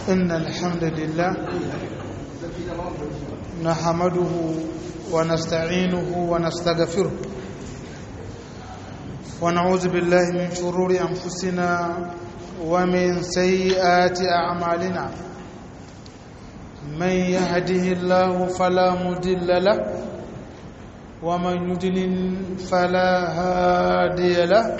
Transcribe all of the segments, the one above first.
إن الحمد لله نحمده ونستعينه ونستغفره ونعوذ بالله من شرور أنفسنا ومن سيئات أعمالنا من يهده الله فلا مضل له ومن يضلل فلا هادي له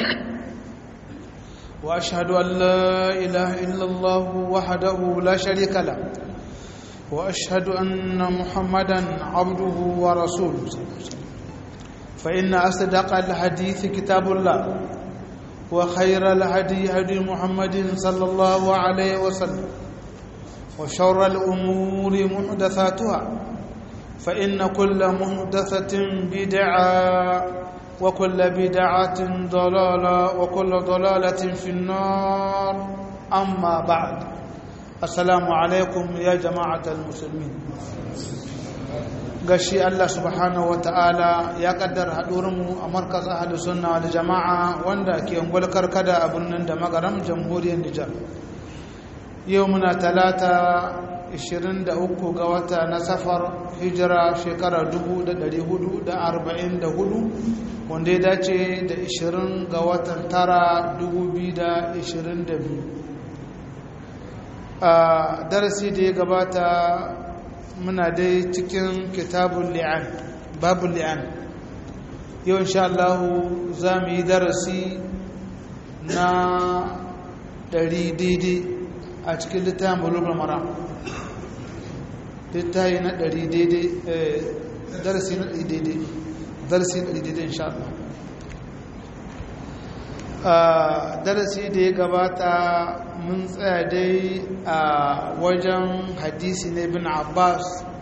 واشهد ان لا اله الا الله وحده لا شريك له واشهد ان محمدا عبده ورسوله فان اصدق الحديث كتاب الله وخير الهدي هدي محمد صلى الله عليه وسلم وشر الامور محدثاتها فان كل محدثه بدعه وكل بدعة ضلالة وكل ضلالة في النار أما بعد السلام عليكم يا جماعة المسلمين gashi Allah subhanahu wata'ala ya kaddara haɗurinmu a markaz ahli sunna da jama'a wanda ke ungwal karkada a birnin da magaram jamhuriyar Nijar yau muna talata 23 ga wata na safar hijira shekara 1444 wanda ya dace da 20 ga watan tara 2022 a darasi da ya gabata muna dai cikin kitabun li'an babu li'an yau insha Allah za mu yi darasi na ɗari daidai a cikin littafin bulugul mara littafi na ɗari daidai darasi na ɗari daidai darasi na daidai insha Allah darasi da ya gabata mun tsaya dai a wajen hadisi na ibn Abbas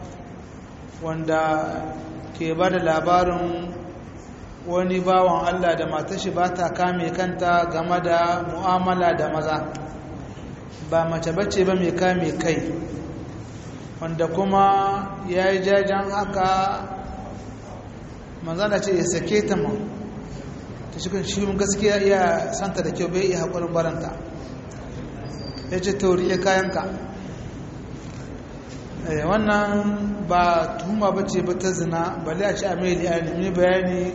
wanda ke ba da labarin wani bawan Allah da matashi ba ta kame kanta game da mu'amala da maza ba mace bace ba mai kame kai wanda kuma ya yi jajen haka manzana ce ya sake ta ma ta shi kan shirin gaskiya iya santa da kyau bai iya haƙurin baranta ya ce tauri ya kayanka wannan ba tuhuma ba ce ba ta zina ba a ci a mai liyani bayani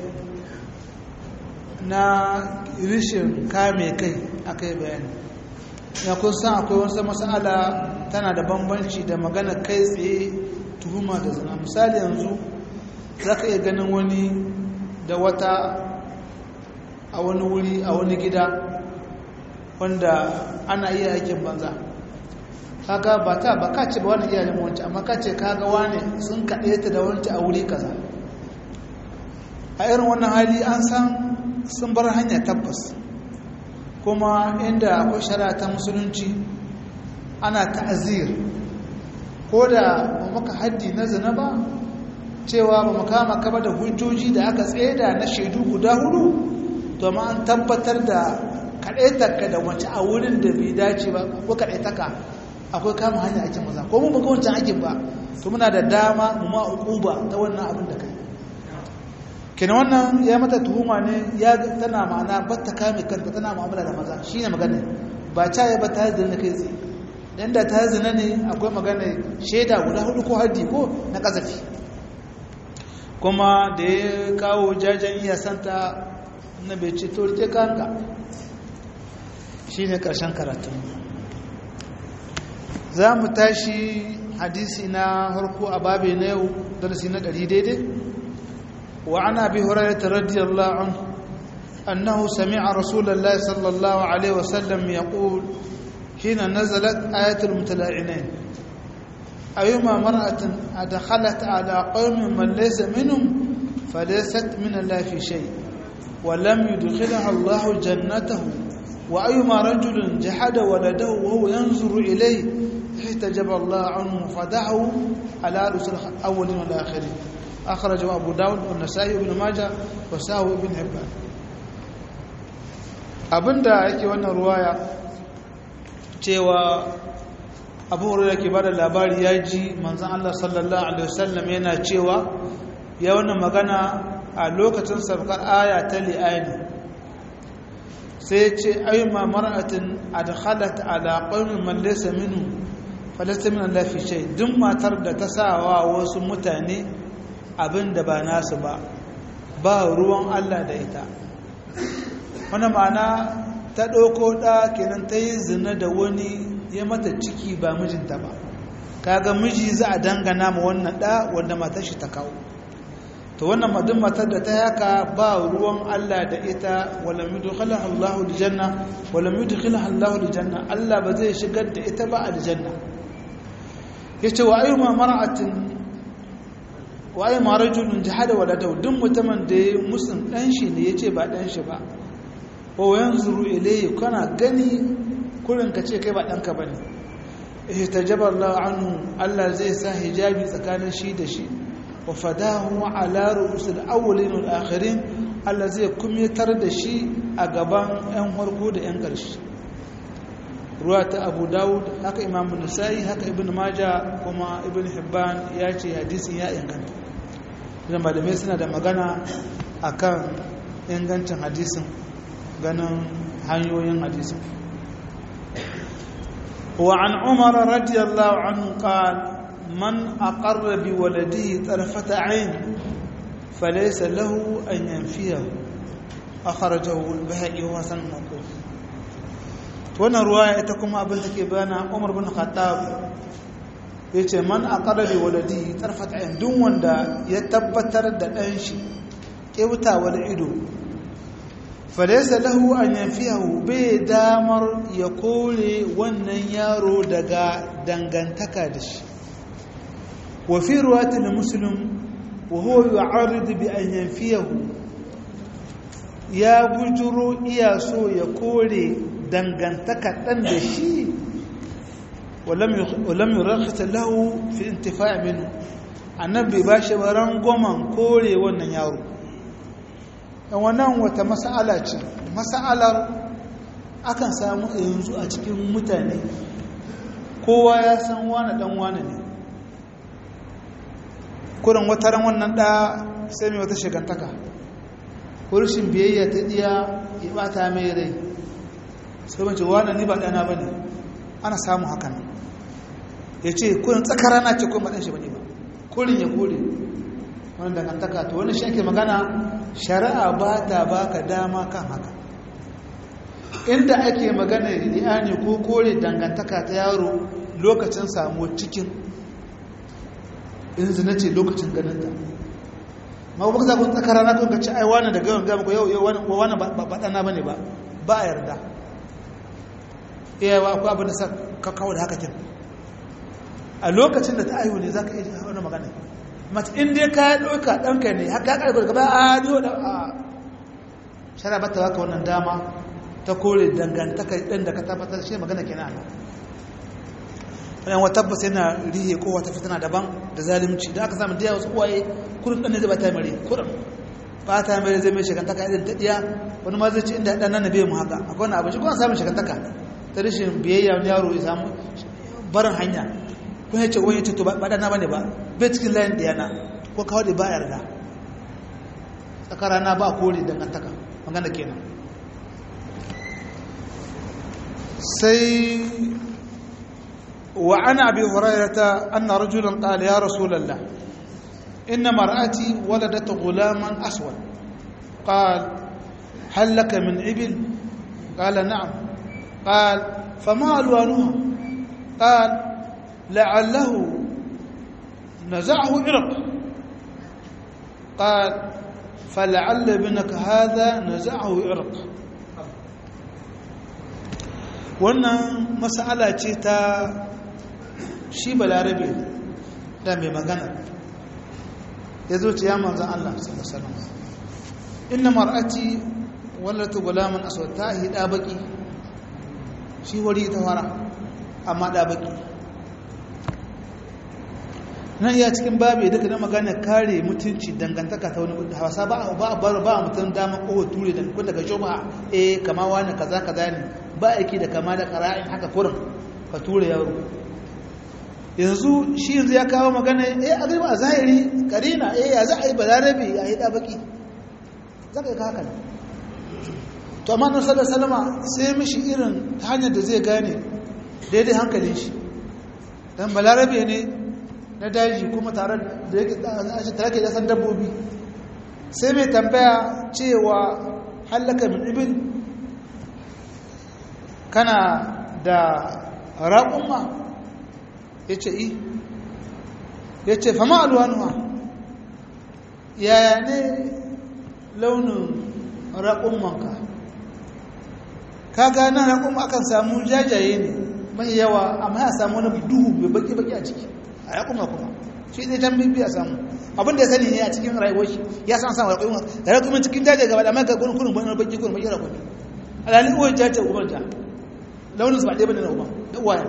na rishin kame kai aka yi bayani ya kun san akwai wasu matsala tana da bambanci da magana kai tsaye tuhuma da zina misali yanzu za ka iya ganin wani da wata a wani wuri a wani gida wanda ana iya aikin banza kaga ba ta ba ka ce ba wani iyalin wancan amma ka ce kaga wani sun kaɗe ta da wancan a wuri kaza a irin wannan hali an san sun bar hanya tabbas kuma inda akwai shari'a ta musulunci ana ta'azir ko da ba maka haddi na zina ba cewa ba mu kama kaba da hujjoji da aka tseda na shaidu guda hudu domin an tabbatar da kaɗaitarka da wace a wurin da bai dace ba ko kaɗaitaka akwai kama hanya ake maza ko mun baka wancan aikin ba to muna da dama mu ma uquba ta wannan abin da kai kenan wannan ya mata tuhuma ne ya tana ma'ana ba ta kame kanta tana mu'amala da maza shine magana ba ta ya ba ta yi zina kai tsaye dan da ta zina ne akwai magana shaida guda hudu ko haddi ko na kazafi kuma da ya kawo jajen iya santa na bai ce to rike kanka shine karshen karatu za mu tashi hadisi na harko a babe na yau darasi na ɗari daidai وعن ابي هريره رضي الله عنه انه سمع رسول الله صلى الله عليه وسلم يقول حين نزلت ايه المتلاعنين ايما امراه ادخلت على قوم من ليس منهم فليست من الله في شيء ولم يدخلها الله جنته وايما رجل جحد ولده وهو ينظر اليه احتجب الله عنه فدعه على رسل الاولين والاخرين أخرجه أبو داود والنسائي وابن ماجه وساوي ابن حبان abinda yake wannan ruwaya cewa abu hurairah ke bada labari ya ji manzon Allah sallallahu alaihi wasallam yana cewa ya wannan magana a lokacin sabkar aya ta li'ani sai ce ayyuma mar'atin adkhalat ala qaumin man laysa minhu falasta min Allah fi shay duk matar da ta sawa wasu mutane abin da ba nasu ba ba ruwan Allah da ita wannan ma'ana ta ɗauko ɗa kenan ta yi zina da wani ya mata ciki ba mijinta ba kaga miji za a dangana ma wannan ɗa wanda matar shi ta kawo to wannan madin matar da ta yaka ba ruwan Allah da ita wala yudkhilaha Allahu aljanna wala yudkhilaha Allahu aljanna Allah ba zai shigar da ita ba aljanna yace wa ayyuma mar'atin wa ayyuma rajulun jahada waladahu duk mutumin da ya musun dan shi ne yace ba dan shi ba wa yanzuru ilayhi kana gani kurin ka ce kai ba danka bane ihtajaba Allah anhu Allah zai sa hijabi tsakanin shi da shi wa fadahu ala ru'usil awwalin wal akhirin Allah zai kumyatar da shi a gaban yan farko da yan ƙarshe ruwa ta Abu Dawud haka Imam Nasa'i haka Ibn Majah kuma Ibn Hibban ya ce hadisin ya inganta idan malamai suna da magana akan ingancin hadisin ganin hanyoyin hadisin وعن عمر رضي الله عنه قال من أقر بولده طرفة عين فليس له أن ينفيه أخرجه البهائي وحسن الموقوف wannan ruwaya ita kuma abin da ke bana Umar bin Khattab yace man aqara bi waladi tarfat ayn duk wanda ya tabbatar da dan shi kewtawar ido falaysa lahu an yanfihu bai damar ya kore wannan yaro daga dangantaka da shi وفي رواية لمسلم وهو يعرض بأن ينفيه يا بجرو إياسو يقولي دنغنتك تندشي ولم ولم يرخص له في الانتفاع منه annabi ba shi baran goman kore wannan yaro wannan wata mas'ala ce mas'alar akan samu yanzu a cikin mutane kowa ya san wane dan wane ne kurin wata ran wannan ɗa sai mai wata shigantaka kurishin biyayya ta ɗiya ya ɓata mai rai sai mace wani ni ba ɗana ba ne ana samun hakan ya ce kurin tsakara na ce kuma ɗan shi ba ne ba kurin ya kore wani dangantaka to wani shi ake magana shari'a ba ta ba ka dama kan haka inda ake magana ya ne ko kore dangantaka ta yaro lokacin samu cikin in zina ce lokacin ganinta ma kuma za ku tsakara na kun ci ai wani da gawan gama ko yau yau wani wani ba dana bane ba ba a yarda iya ba ku abin da sa ka kawo da haka kin a lokacin da ta aihu ne za ka iya wani magana mace in dai ka ɗauka ɗanka ne haka ka ɗauka gaba a ni wani a shara ba ta baka wannan dama ta kore dangantaka ɗan da ka tabbatar shi magana kenan yan wata tabbas yana rihe ko wata fitina daban da zalimci da aka samu da wasu uwaye kurin ɗan ne zai ba ta mare kurin ba ta mare zai mai shekantaka irin ta ɗiya wani ma zai ci inda ɗan nan bai mu haka akwai wani abinci kuma samun shekantaka ta rashin biyayya wani yaro ya samu barin hanya kun yace wani ce to ba ɗana ba ne ba bai cikin layin ɗiyana ko kawo da ba yarda tsakarana ba kore dangantaka magana kenan sai وعن أبي هريرة أن رجلا قال يا رسول الله إن مرأتي ولدت غلاما أسود قال هل لك من إبل قال نعم قال فما ألوانها قال لعله نزعه عرق قال فلعل ابنك هذا نزعه عرق wannan mas'ala ce ta shi balarabe da mai magana ya zo ce ya manzan Allah sallallahu inna mar'ati wallatu gulaman aswad ta hida baki shi wari ta fara amma da baki nan ya cikin babu duka na magana kare mutunci dangantaka ta wani hausa ba ba ba ba mutum dama ko ture da kun daga juma'a eh kama wani kaza kaza ne ba aiki da kama da qara'in haka kurin ka ture yaro yanzu shi yanzu ya kawo magana eh a a zahiri karina eh ya za a yi balarabe a yi da baki za ka yi haka ne to amma nan sallar salama sai mishi irin hanyar da zai gane daidai hankalin shi dan balarabe ne na daji kuma tare da yake tare da san dabbobi sai mai tambaya cewa hallaka min ibn kana da raƙumma ya ce i ya ce fama alwanuwa yaya ne launin raƙummanka kaga nan raƙumma akan samu jajaye ne mai yawa amma ya samu wani duhu mai baki-baki a ciki a raƙumma kuma shi ne can bibi a samu abin da ya sani ne a cikin rayuwar shi ya san samu raƙumma raƙumma cikin jajaye gaba da maka gurin kurin wani baki kurin baki raƙumma alalin uwar jajaye ubar ja launin su ba ɗaya bane na uba da uwayen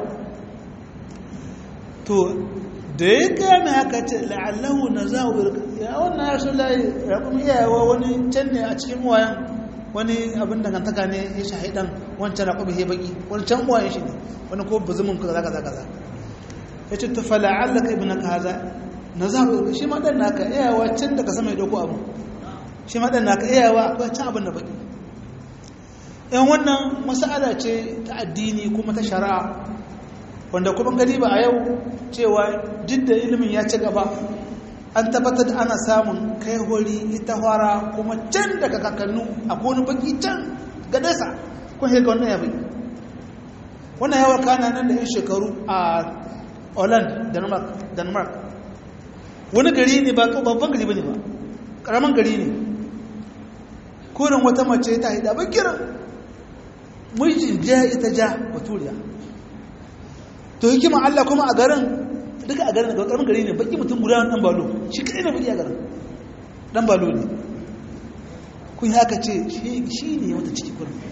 to da ya gane haka ce la'allahu na za a ya wannan ya shi layi raƙum iyayewa wani can ne a cikin uwayen wani abin dangantaka ne ya shahi ɗan wancan raƙum ya baki wani can uwayen shi ne wani ko buzumin ka kaza kaza kaza ya ce ta fala'alla ka ibina kaza na za a shi ma ɗan naka iyayewa can daga sama ya ɗauko abu shi ma ɗan naka iyayewa akwai can abin da baki yan wannan mas'ala ce ta addini kuma ta shari'a wanda kuma gani ba a yau cewa duk da ilimin ya ci gaba an tabbatar da ana samun kai hori ita fara kuma can daga kakannu a kone baki can ga nesa kun haka wannan ya bai wannan yawar kana nan da yan shekaru a holland denmark wani gari ne ba babban gari ba ne ba karamin gari ne kurin wata mace ta haida bakiran mijin ja ita ja baturiya to hikima Allah kuma a garin duka a garin karamin gari ne baki mutum guda dan balo shi kadai ne baki a garin dan balo ne kun haka ce shi ne wata ciki kurin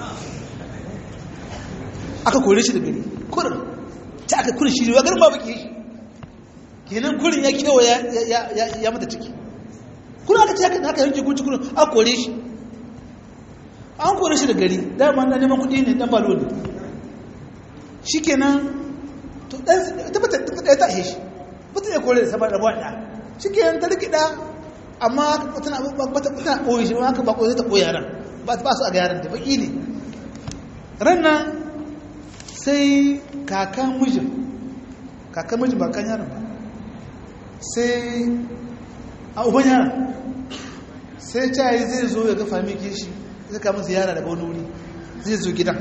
aka kore shi da gari kurin ta aka kurin shi ne garin ba baki shi kenan kurin ya kewa ya mata ciki kurin aka ce haka yanke kunci kurin aka kore shi an kore shi da gari dama na neman kudi ne dan balo ne shi kenan to tabbata ɗaya ta ihe shi mutum ya kore da sabar da buwa shi kenan ta rikida amma tana tana ɓoye shi haka ba ɓoye ta ɓoye yaran ba su a ga yaran da baƙi ne ran nan sai kakan mijin kakan mijin ba kan yaran ba sai a uban yaran sai cayi zai zo ya ga fami kishi zai kama ziyara daga wani wuri zai zo gidan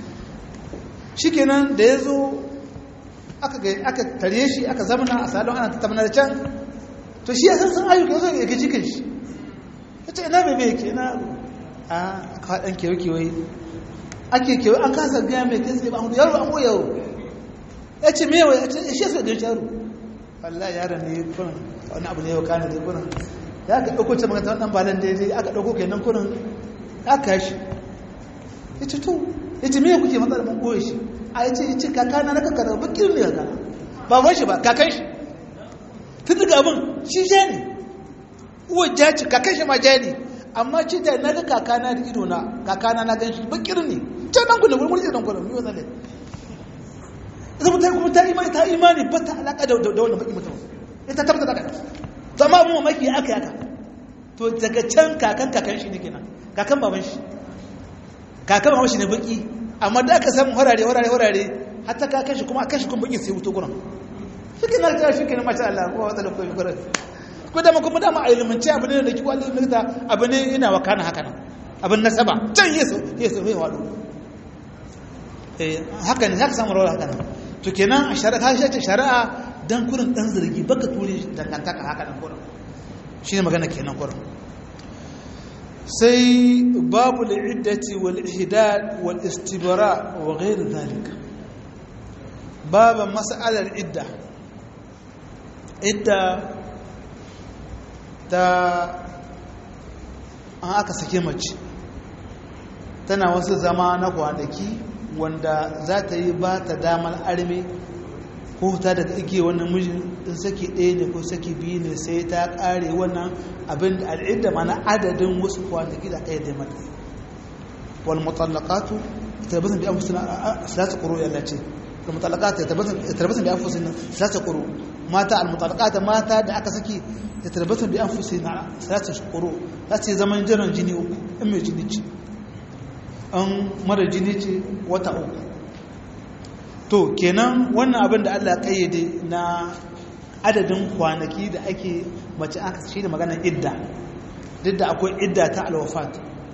shi kenan da ya zo aka tare shi aka zamana a salon ana tattamana da can to shi ya san sun ayyuka zai ya gaji kan shi ya ce ina mai mai ke ina a kaɗan kewa-kewaye ake kewa an kasa gaya mai kai tsaye ba hudu yaro an goya yaro ya ce mai yawa ya ce shi ya so da yaro wallah yaron ne kunan wani abu ne yau kana da kunan ya ka ɗauko ce maganta wannan balan daidai aka ɗauko kenan kunan aka shi ya ce to ya ce miya kuke matsala mun goye shi a ya ce ya ce kakana na kakana bakin ne kakana baban shi ba kakan shi tun daga abin shi ja ne uwa ja ce kakan shi ma ja ne amma ce da na ga kakana da ido na kakana na gan shi bakin ne can nan kuna murmuri da nan kuna miyo zalle ita mutane kuma ta imani ta imani ba ta alaka da wannan baki mutum ita tabbata da to amma mu mamaki aka yaka to daga can kakan kakan shi ne kenan kakan baban shi kakan baban shi ne baki amma da aka samu horare horare horare hatta kakan shi kuma akan shi kuma baki sai wuto gurin shi na ta shi kenan masha Allah ko wata lokaci gurin ko da kuma da ma ilmince abu ne da ki wani likita abu ne ina wakana haka nan abin nasaba can yeso yeso mai wado eh haka ne haka samu rawar haka nan to kenan a shari'a shi ce shari'a dan kurin dan zargi baka ture dangantaka haka nan kurin shine magana kenan kurin sai babu al'iddati wal ihdad wal istibra wa ghayr zalika babu mas'alar idda idda ta an aka sake mace tana wasu zama na kwanaki wanda za ta yi ba ta damar arme ko ta daga ike wannan mijin in saki ɗaya ne ko saki biyu ne sai ta ƙare wannan abin da al'idda mana adadin wasu kwanaki da ɗaya da mata wal mutallaqatu tarbasan bi anfusina salatu quru ya lace wal mutallaqatu tarbasan bi anfusina salatu quru mata al mutallaqatu mata da aka saki tarbasan bi anfusina salatu quru za su zaman jiran jini uku in mai jini ce an mara jini ce wata uku to kenan wannan abin da Allah kayyade na adadin kwanaki da ake mace aka shi da maganar idda duk da akwai idda ta alwafat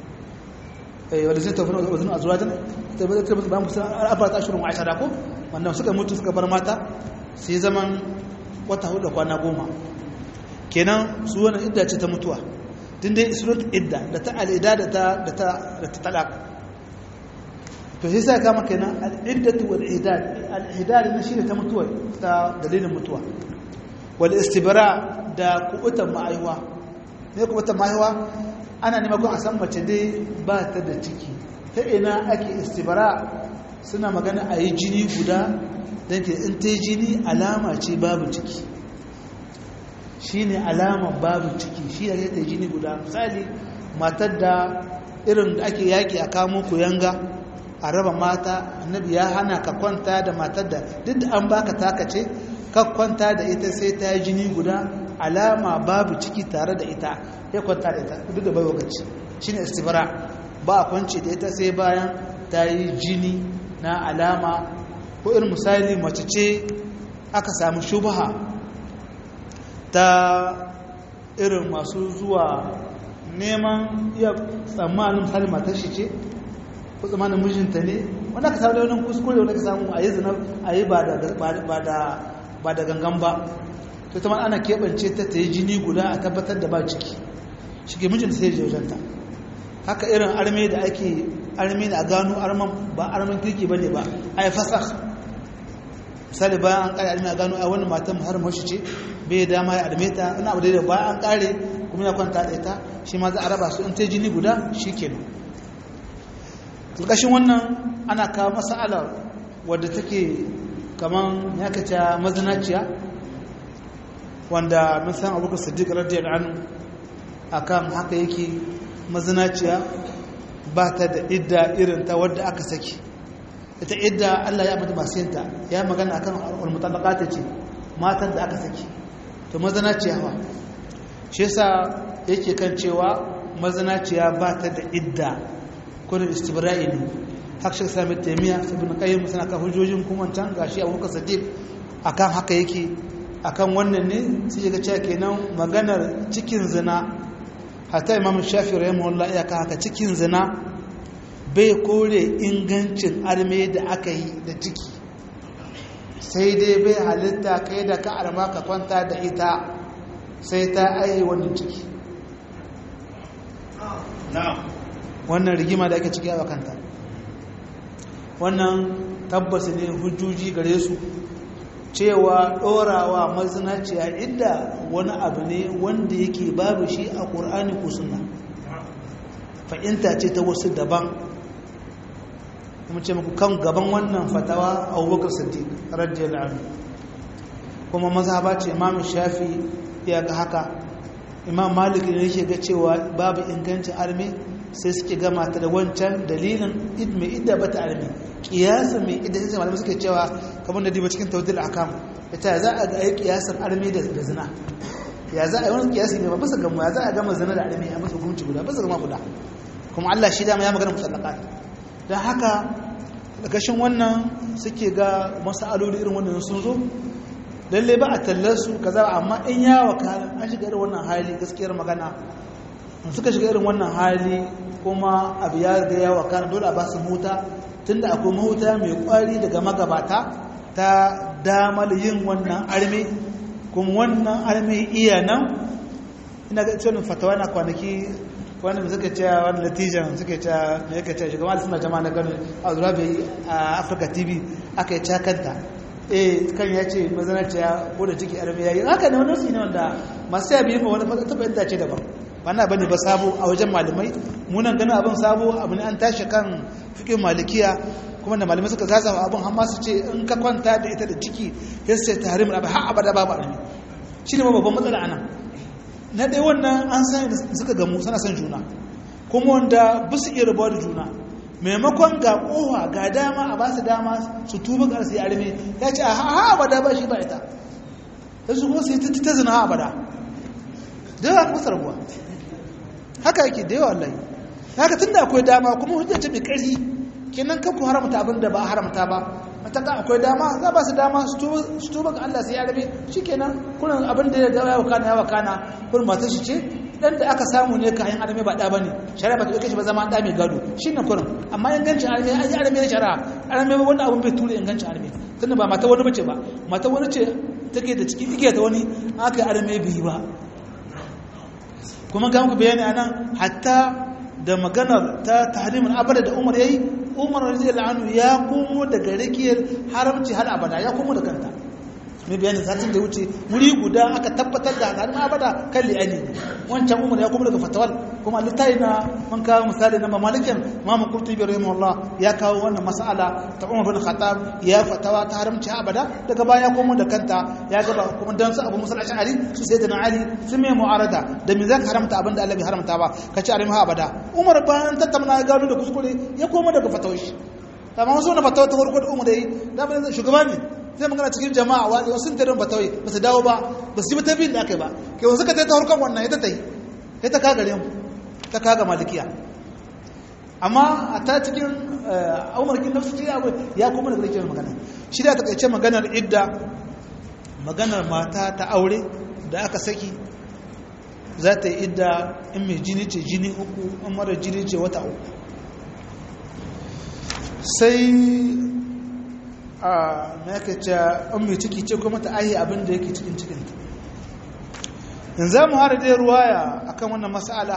eh wanda zai tafi da wazin azwajan ta ba ta ba musu arba ta shirin aisha da ko wannan suka mutu suka bar mata sai zaman wata hudu da kwana goma kenan su wannan idda ce ta mutuwa din dai surat idda da ta al'ida da ta da ta da ta talaq to sai sai kama kenan al'iddatu wal idad al'idad ne shi ta mutuwa ta dalilin mutuwa wal istibra da kubutan ma'aiwa ne kubutan ma'aiwa ana nema kun a san mace dai ba ta da ciki ta ina ake istibra suna magana a yi jini guda don ke in ta yi jini alama ce babu ciki shi ne alaman babu ciki shi da ta yi jini guda misali matar da irin da ake yaƙi a kamo yanga a raba mata annabi ya hana ka kwanta da matar da duk da an baka takace ka kwanta da ita sai ta yi jini guda alama babu ciki tare da ita ya kwanta da ita duk da bai wakaci shi ne istibara ba a kwanci da ita sai bayan ta yi jini na alama ko irin misali mace ce aka samu shubaha ta irin masu zuwa neman iya tsammanin misali matar shi ce ko tsammanin mijinta ne wanda aka samu da wani kuskure wanda ka samu a yi zina a yi ba da gangan ba to ta ana keɓance ta ta yi jini guda a tabbatar da ba ciki shi ke mijinta sai je wajenta haka irin arme da ake arme da a gano arman ba arman kirki ba ne ba a yi fasah misali bayan an kare arme a gano a wani matan har mashi ce bai dama ya arme ta ina abu da bayan an kare kuma ya kwanta da ita shi ma za a raba su in ta jini guda shi kenan ƙarƙashin wannan ana kawo masa'alar wadda take kaman ya kaca mazinaciya wanda mun san abubakar siddiq radiyallahu anhu akan haka yake mazinaciya ba ta da idda irin ta wadda aka saki ita idda Allah ya mata masu yinta ya magana akan al-mutallaqat ce matan da aka saki to mazinaciya ba shi yasa yake kan cewa mazinaciya ba ta da idda kurin istibra'i ne haka shi sami taimiya ibn qayyim suna ka hujjojin kuma can gashi abubakar sadiq akan haka yake akan wannan ne sai ga cewa kenan maganar cikin zina hatta imam shafi rahimahullah ya ka haka cikin zina bai kore ingancin arme da aka yi da ciki sai dai bai halitta kai da ka arma ka kwanta da ita sai ta ayi wannan ciki wannan rigima da ake ciki a kanta wannan tabbas ne hujjoji gare su cewa ɗorawa mazinaciya inda wani abu ne wanda yake babu shi a ƙur'ani ko suna fa'inta ce ta wasu daban kuma ce muku kan gaban wannan fatawa abubakar siddiq radiyallahu anhu kuma mazhaba ce imam shafi ya ga haka imam malik ne yake ga cewa babu ingancin arme sai suke gama ta da wancan dalilin mai idda ba ta arme kiyasa mai idda sai malamai suke cewa kamar da diba cikin tawdil akam ita za a ga yi kiyasan arme da zina ya za a yi wani kiyasi ne ba bisa gama ya za a gama zina da arme a masa hukunci guda bisa gama guda kuma Allah shi dama ya magana musallaqat dan haka gashin wannan suke ga masaloli irin wannan sun zo lalle ba a tallar su kaza amma in ya wakala an shiga irin wannan hali gaskiyar magana suka shiga irin wannan hali kuma abu ya ga ya wakana dole a ba su huta tunda akwai mahuta mai kwari daga magabata ta damar yin wannan arme kuma wannan arme iya nan ina ga tsonin fatawa na kwanaki wanda mai suka cewa wani latijan suka cewa mai yaka cewa shugaban suna jama'a na gano a zura bai a afirka tv aka yi cakanta eh kan ya ce mazanaciya ko da ciki arme ya yi haka ne wani su ne wanda masu yabi ma wani taɓa yadda ce daban ba na bane ba sabo a wajen malamai munan ganin abin sabo abu ne an tashi kan fikin malikiya kuma da malamai suka zaza abin har su ce in ka kwanta da ita da ciki ya ce tahrimin abu har abada babu armi shi ne babban matsala anan na ɗaya wannan an san suka gamu suna son juna kuma wanda ba su iya rabuwa da juna maimakon ga kowa ga dama a ba su dama su tuba ga su yi arme ya ce a ha abada ba shi ba ita ta su kuma su yi ta zina ha abada da yawa kusa rabuwa haka yake da yawa Allah haka tun da akwai dama kuma hujja ce mai ƙarfi kenan kan ku haramta abin da ba haramta ba mataka akwai dama za ba su dama su tuba ga Allah sai ya rabe shikenan kullun abin da ya ga ya wakana ya wakana kullun matar shi ce dan da aka samu ne kayan arme ba da bane shari'a ba ta dauke shi ba zama da mai gado shine kullun amma ingancin arme an yi arme ne shari'a arme ba wanda abin bai tura ingancin arme tunda ba mata wani bace ba mata wani ce take da cikin igiya ta wani aka yi arme biyu ba kuma ga muku bayani anan hatta da maganar ta tahrimin abada da Umar yayi Umar radiyallahu anhu ya komo daga rikiyar haramci har abada ya komo da kanta mai bayanin satin da wuce wuri guda aka tabbatar da harin abada kan li'ani wancan umar ya kuma daga fatawal kuma littafi na man kawo misali na mamalikin mamu kurtu bi rahimahullah ya kawo wannan mas'ala ta umar bin khattab ya fatawa ta haramci abada daga baya ya komo da kanta ya gaba kuma dan su abu musa ash'ari su sai da ali sun mai mu'arada da me zaka haramta abin da Allah bai haramta ba ka ci arima abada umar bayan tattauna ya gano da kuskure ya komo daga fatawar shi amma wasu na fatawa ta farko da umar da yi da shugaba ne zai magana cikin jama'a wani wasu tarin ba tawai ba su dawo ba ba su yi ta biyun da aka yi ba ke wasu ka ta ta harkar wannan ya ta ta yi ya ta kaga mu ta kaga malikiya amma a ta cikin umarkin nafsu ce abu ya kuma daga rikiyar magana shi da ta kaice maganar idda maganar mata ta aure da aka saki za ta yi idda in mai jini ce jini uku in mara jini ce wata uku sai a makace an mai ciki ce kuma ta ahi abin da yake cikin cikinta in za mu hada dai ruwaya akan wannan mas'ala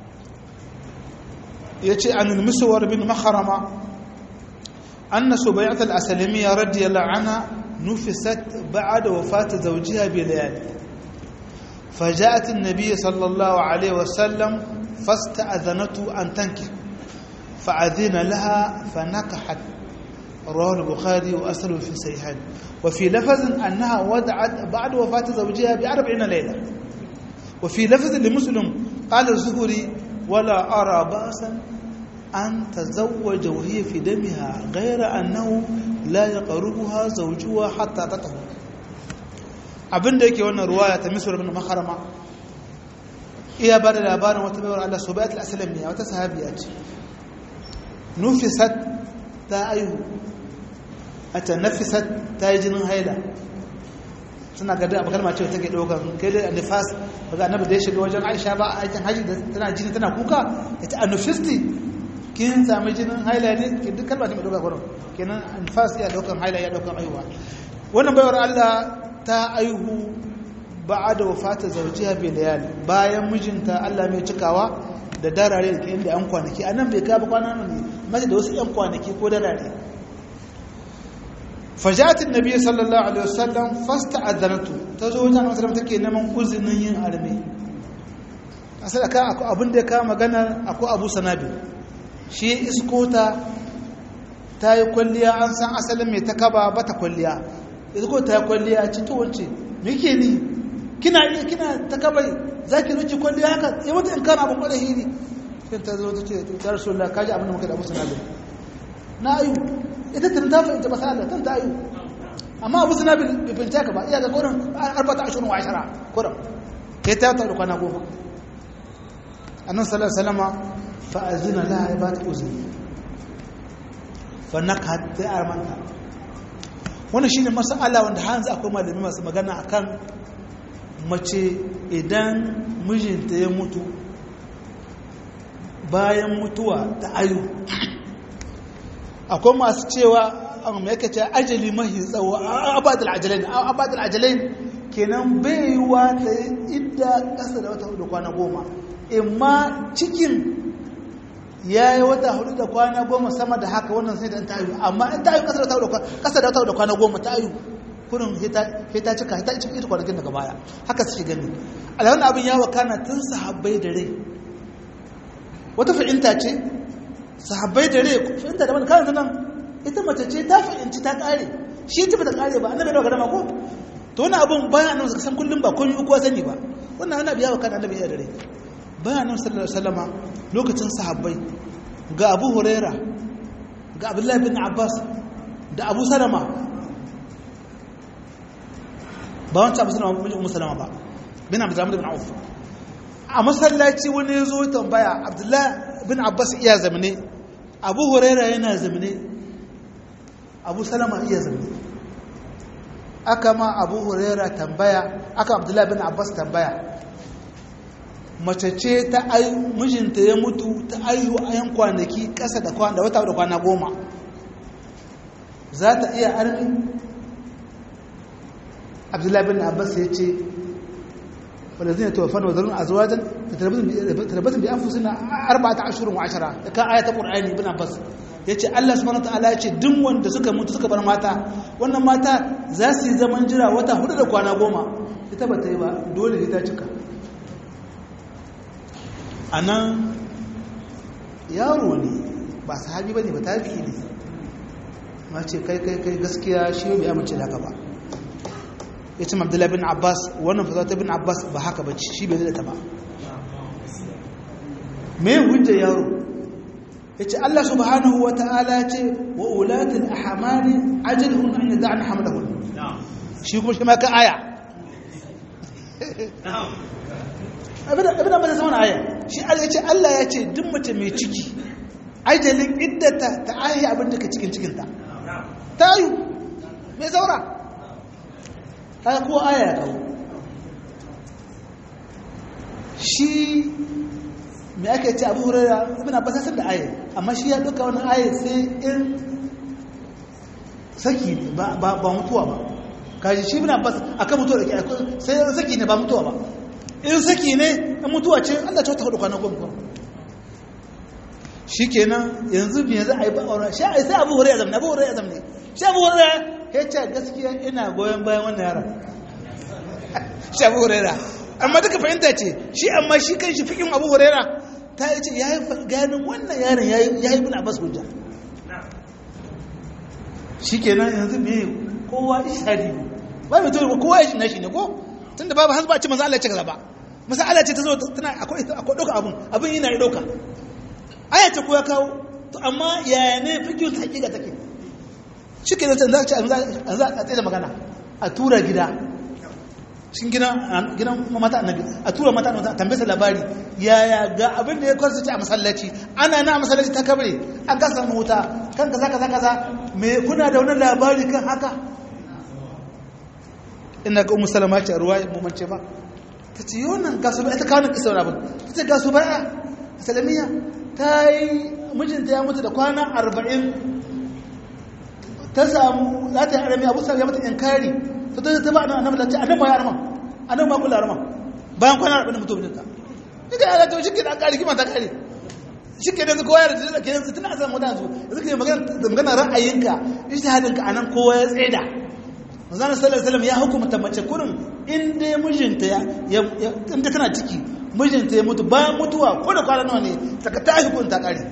ya ce an ilmisuwar bin maharama an na subayat al'asalamiya radiyallahu ana nufisat ba'a da wafata zaujiya bai layali فجاءت النبي صلى الله عليه وسلم فاستأذنته أن تنكح فأذن لها فنكحت رواه البخاري وأسره في صحيحين وفي لفظ أنها ودعت بعد وفاة زوجها بأربعين ليلة وفي لفظ لمسلم قال الزهري ولا أرى بأسا أن تزوج وهي في دمها غير أنه لا يقربها زوجها حتى تطهر abin da yake wannan ruwaya ta misra bin makarama iya ba da labarin wata baiwar Allah subayat al-aslam ne wata sahabiya ce nufisat ta aihu a ta nafisat ta yi jinin haila suna gada abu kalma cewa take ɗaukar kai da nifas ba ga annabi da ya shiga wajen aisha ba a aikin haji da tana jini tana kuka ita a nufisti kin sami jinin haila ne ki duk kalma ce mai ɗaukar gurin kenan nifas ya ɗaukar haila ya ɗaukar aihuwa wannan baiwar allah ta aihu ba da wafata zaujiya bai layali bayan mijinta allah mai cikawa da darare da ke inda yan kwanaki a nan bai kaba kwana ne mace da wasu yan kwanaki ko darare fajatin nabi sallallahu alaihi wasallam fasta azanatu ta zo wajen wasallam take neman uzinin yin arme asali ka akwai abin da ya kawo magana akwai abu sanabi shi iskota ta yi kwalliya an san asalin mai ta kaba ba ta kwalliya iskota ta yi kwalliya ci to wance me ke ni kina iya kina ta kabai za ki ruki kwalliya haka ya wata in kana abin kwaɗa hiri sai ta zo ta ce ta rasu Allah kaji abin da muka da abu sanabi na ayu ita tun ta fahimta masala tun ta ayu amma abu suna bai fahimta ka ba iya ga kurin arbata ashirin wa ashara kurin kai ta ta da kwana goma annan salar salama fa'azina la ya ba ta uzuri fa na ka ta yi armanta wani shi ne masala wanda hanzu akwai malami masu magana a kan mace idan mijinta ya mutu bayan mutuwa ta ayu akwai masu cewa mai yake ce ajali mahi tsawo abadul ajalain abadul ajalain kenan bai yiwa ta idda kasa da wata hudu kwana goma imma cikin ya yi wata hudu da kwana goma sama da haka wannan sai da ta ayu amma in ta ayu kasa da wata hudu kwana goma ta ayu kurin hita cika hita cikin ita kwanakin daga baya haka suke gani alhawar abin ya wakana tun sahabbai da rai wata fa'inta ce sahabbai da rai fahimta da wani kayan nan ita mace ce ta fahimci ta kare shi ta bata kare ba annabi da gama ko to wani abun bayan annabi suka san kullum ba komai uku sani ba wannan annabi ya wa kan annabi ya dare bayan annabi sallallahu alaihi wasallam lokacin sahabbai ga Abu Huraira ga Abdullah bin Abbas da Abu Salama ba wancan Abu Salama bin Ummu Salama ba bin Abdurrahman bin Auf a masallaci wani ya zo tambaya Abdullah bin Abbas iya zamane abu huraira yana zamane abu salama iya zamne aka ma abu huraira tambaya aka abdullahi bin abbas tambaya mace ce ta ayu mijinta ya mutu ta ayu a yan kwanaki ƙasa da kwana da wata da kwana goma za ta iya armi abdullahi bin abbas ya ce wadda zai tawafan wa zarun a zuwajen da tarbatin bi an fusi na arba'ata ashirin wa ashara da kan ayata ƙur'ani bin abbas ya ce allah subhanahu ta'ala ya ce duk wanda suka mutu suka bar mata wannan mata za su yi zaman jira wata hudu da kwana goma ita ba ta yi ba dole ne ta cika a nan yaro ne ba sahabi ba ne ba tafi ne ma ce kai kai kai gaskiya shi bai amince da haka ba ya ce abdullahi bin abbas wannan fasata bin abbas ba haka ba shi bai zai ta ba me hujjar yaro ya ce allah subhanahu wa ta'ala ce wa ulatin a hamani ajalhun an yi za'an hamlahun shi kuma shi ma ka aya abin da ba ta zama aya shi ya ce allah ya ce duk mace mai ciki ajalin iddata ta ayi abin da ka cikin cikinta ta yi mai zaura ta ko aya ya kawo shi mai ake ce abu hurara ibina ba sassan da aya amma shi ya duka wani aya sai in saki ba mutuwa ba kaji shi ibina ba a kan mutuwa da ke sai saki ne ba mutuwa ba in saki ne in mutuwa ce allah ce wata hudu kwanan gwamnan shi kenan yanzu me za a yi ba'aura shi a yi sai abu huraiya zamne abu huraiya zamne shi abu huraiya ya ce gaskiya ina goyon bayan wannan yaron shi abu huraiya amma duka fahimta ce shi amma shi kan shi fikin abu huraiya ta yi ce ya yi ganin wannan yaron ya yi bin abbas hujja shi kenan yanzu me kowa ishadi ba mai tori kowa ya shi na shi ne ko tun da babu hasba ce maza Allah ce kaza ba masa Allah ce ta zo tana akwai ɗauka abun abin yana yi ɗauka aya ce ko ya kawo to amma yaya ne fikiyun hakika take shi ke zai zai an za a tsaye da magana a tura gida cikin gidan mata annabi a tura mata annabi tambaye sa labari yaya ga abin da ya kwarsa ce a masallaci ana na masallaci ta kabare an ka samu wuta kan kaza kaza kaza me kuna da wani labari kan haka ina ga ummu salama ce a ruwa mu mance ba ta ce yonan gasu ba ita kawo nan kisar abin ta ce gasu ba salamiya ta yi mijinta ya mutu da kwana arba'in ta samu za ta yi arami abu ya mata inkari ta ta ta ba a nan annabi lati annabi ma ya arama annabi ma kula arama bayan kwana arba'in mutu mijinta duka ya zata shi ke da kari kima ta kari shi ke da kowa ya da ke yanzu tana a samu wadanda su yanzu ke magana ra'ayinka ijtihadinka anan kowa ya tseda manzana sallallahu alaihi wasallam ya hukumta mace kurin in dai mijinta ya in tana ciki mijinta ya mutu bayan mutuwa ko da kwana nawa ne saka ta hukunta kare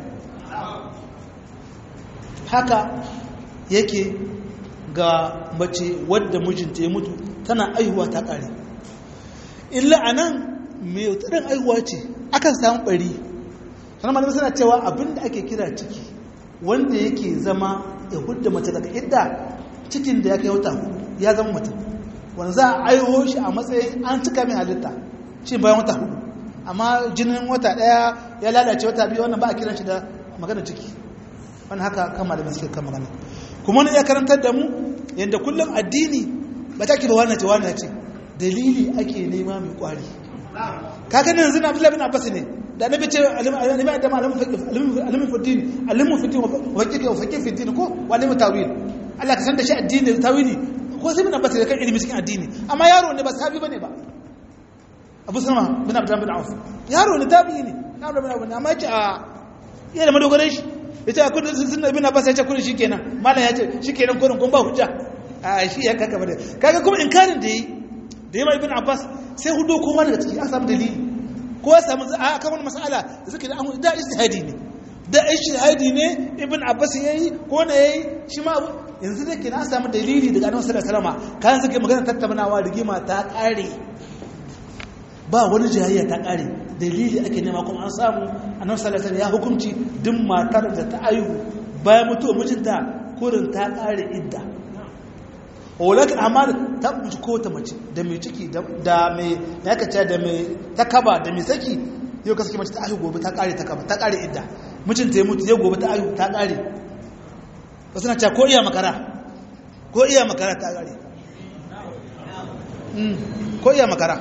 haka yake ga mace wadda mijinta ya mutu tana aihuwa ta kare illa anan mai tsirin aihuwa ce akan samu bari sannan malamai suna cewa abinda ake kira ciki wanda yake zama ya hudda mace daga idda cikin da ya kai wata ya zama mutum wanda za a aiho shi a matsayin an cika min halitta shi bayan wata hudu amma jinin wata daya ya lalace wata biyu wannan ba a kiran shi da magana ciki wani haka kan malamin suke kan magana kuma wani ya karantar da mu yadda kullum addini ba ta ba wannan ce wannan ce dalili ake nema mai kwari kaga ne yanzu na abdullahi bin abbas ne da annabi ce alimi adam alimin fiddin alimin fiddin wa fiqh wa fiqh fiddin ko wa alimin tawil Allah ka san da shi addini da tawili ko sai bin abbas da kan ilimi cikin addini amma yaro ne ba sahabi bane ba abu sama bin abdullah bin auf yaro ne tabi'i ne yaro bin abu ne amma yace a iya da madogaran shi yace a kudin sun bin abbas ya ce kudin shikenan malam ya ce shikenan kudin kun ba hujja a shi ya kaka bane kaga kuma inkarin da yi da yawa ibn abbas sai hudo kowa daga ciki an samu dalili ko ya samu a kan wani mas'ala da suke da an da ijtihadi ne da ijtihadi ne ibn abbas yayi ko ne yayi shi ma yanzu da ke na samu dalili daga annabi sallallahu alaihi wasallam kan suke magana tattaunawa rigima ta kare ba wani jayayya ta kare dalili ake nema kuma an samu annabi sallallahu alaihi wasallam ya hukunci duk matar da ta ayu bayan mutuwar mijinta kurin ta kare idda walakin amma ta buci ko ta mace da mai ciki da mai ya kace da mai takaba da mai saki yau ka saki mace ta ayu gobe ta kare takaba ta kare idda mijinta ya mutu yau gobe ta ayu ta kare wasu na cewa ko iya makara ko iya makara ta gare ko iya makara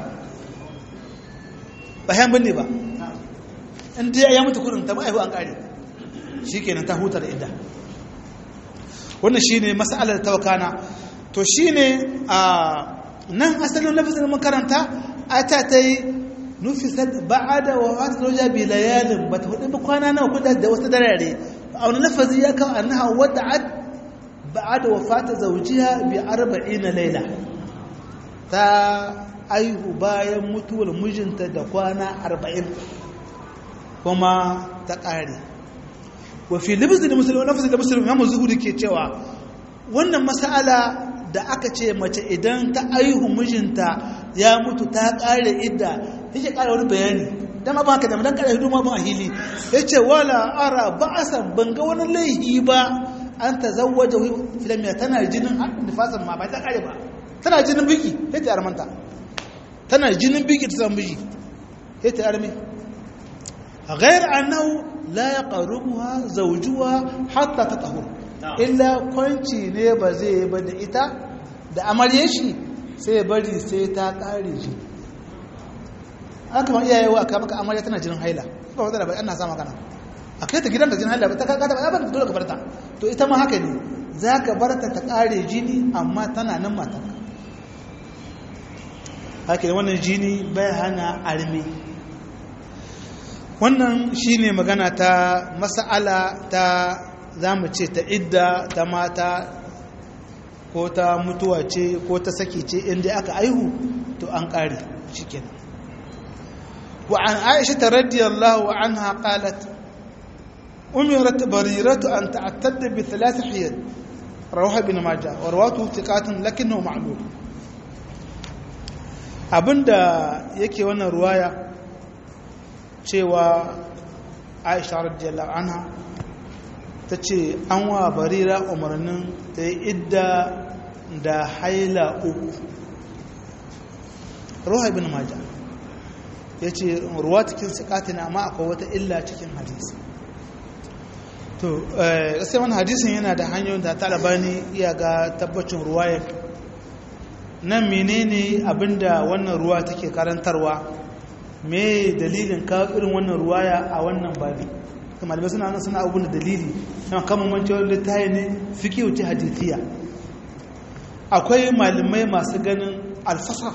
ba yan binne ba in dai ya mutu kurin ta ma'aihu an kare shi kenan ta hutar idda wannan shi ne masalar tawakana to shi ne a nan asalin lafisar makaranta a ta ta yi nufisar ba'ada wa wata roja bi layalin ba ta hudu ba kwana nawa kuda da wasu darare a wani lafazi ya kawo annaha wadda ad ba'ada wa fata zaujiya bi arba'ina laila ta aihu bayan mutuwar mijinta da kwana arba'in kuma ta ƙare wafi libizin musulun lafazin da musulun ya zuhuri ke cewa wannan masala da aka ce mace idan ta aihu mijinta ya mutu ta ƙare idda yake ƙara wani bayani dan ma ba haka da dan ƙara hidu ma ban hili yace wala ara ba'asan ban ga wani laihi ba an tazawwaja filamiya tana jinin nifasan ma ba ta ƙare ba tana jinin biki yace armanta tana jinin biki ta san biki yace armi غير أنه لا يقربها زوجها حتى تطهر إلا كونشي ne ba zai ba da ita da amarye shi sai bari sai ta kare shi aka ma iyaye wa aka maka amarya tana jinin haila ba wata da bai ana sama kana a kai ta gidan da jinin haila ta kaka ta ba dole ka barta to ita ma haka ne za ka barta ta kare jini amma tana nan mata haka ne wannan jini bai hana armi wannan shine magana ta mas'ala ta zamu ce ta idda ta mata ko ta mutuwa ce ko ta saki ce inda aka aihu to an kare shikenan wa an aisha radiyallahu anha qalat umirat bariratu an ta'tadda bi thalath hiyad rawaha ibn majah wa rawatu thiqatun lakinnahu ma'lul abinda yake wannan ruwaya cewa aisha radiyallahu anha ta ce an wa barira umarnin ta yi idda da haila uku ruwa ibn maja ya ce ruwa cikin sikatina amma akwai wata illa cikin hadisi to gaskiya wani hadisin yana da hanyoyin da talabani iya ga tabbacin ruwayar nan menene abinda wannan ruwa take karantarwa me dalilin kawo irin wannan ruwaya a wannan babi kuma da suna nan suna abubuwan da dalili na kama mancewar littaye ne fiki wuce hadithiya akwai malamai masu ganin alfasar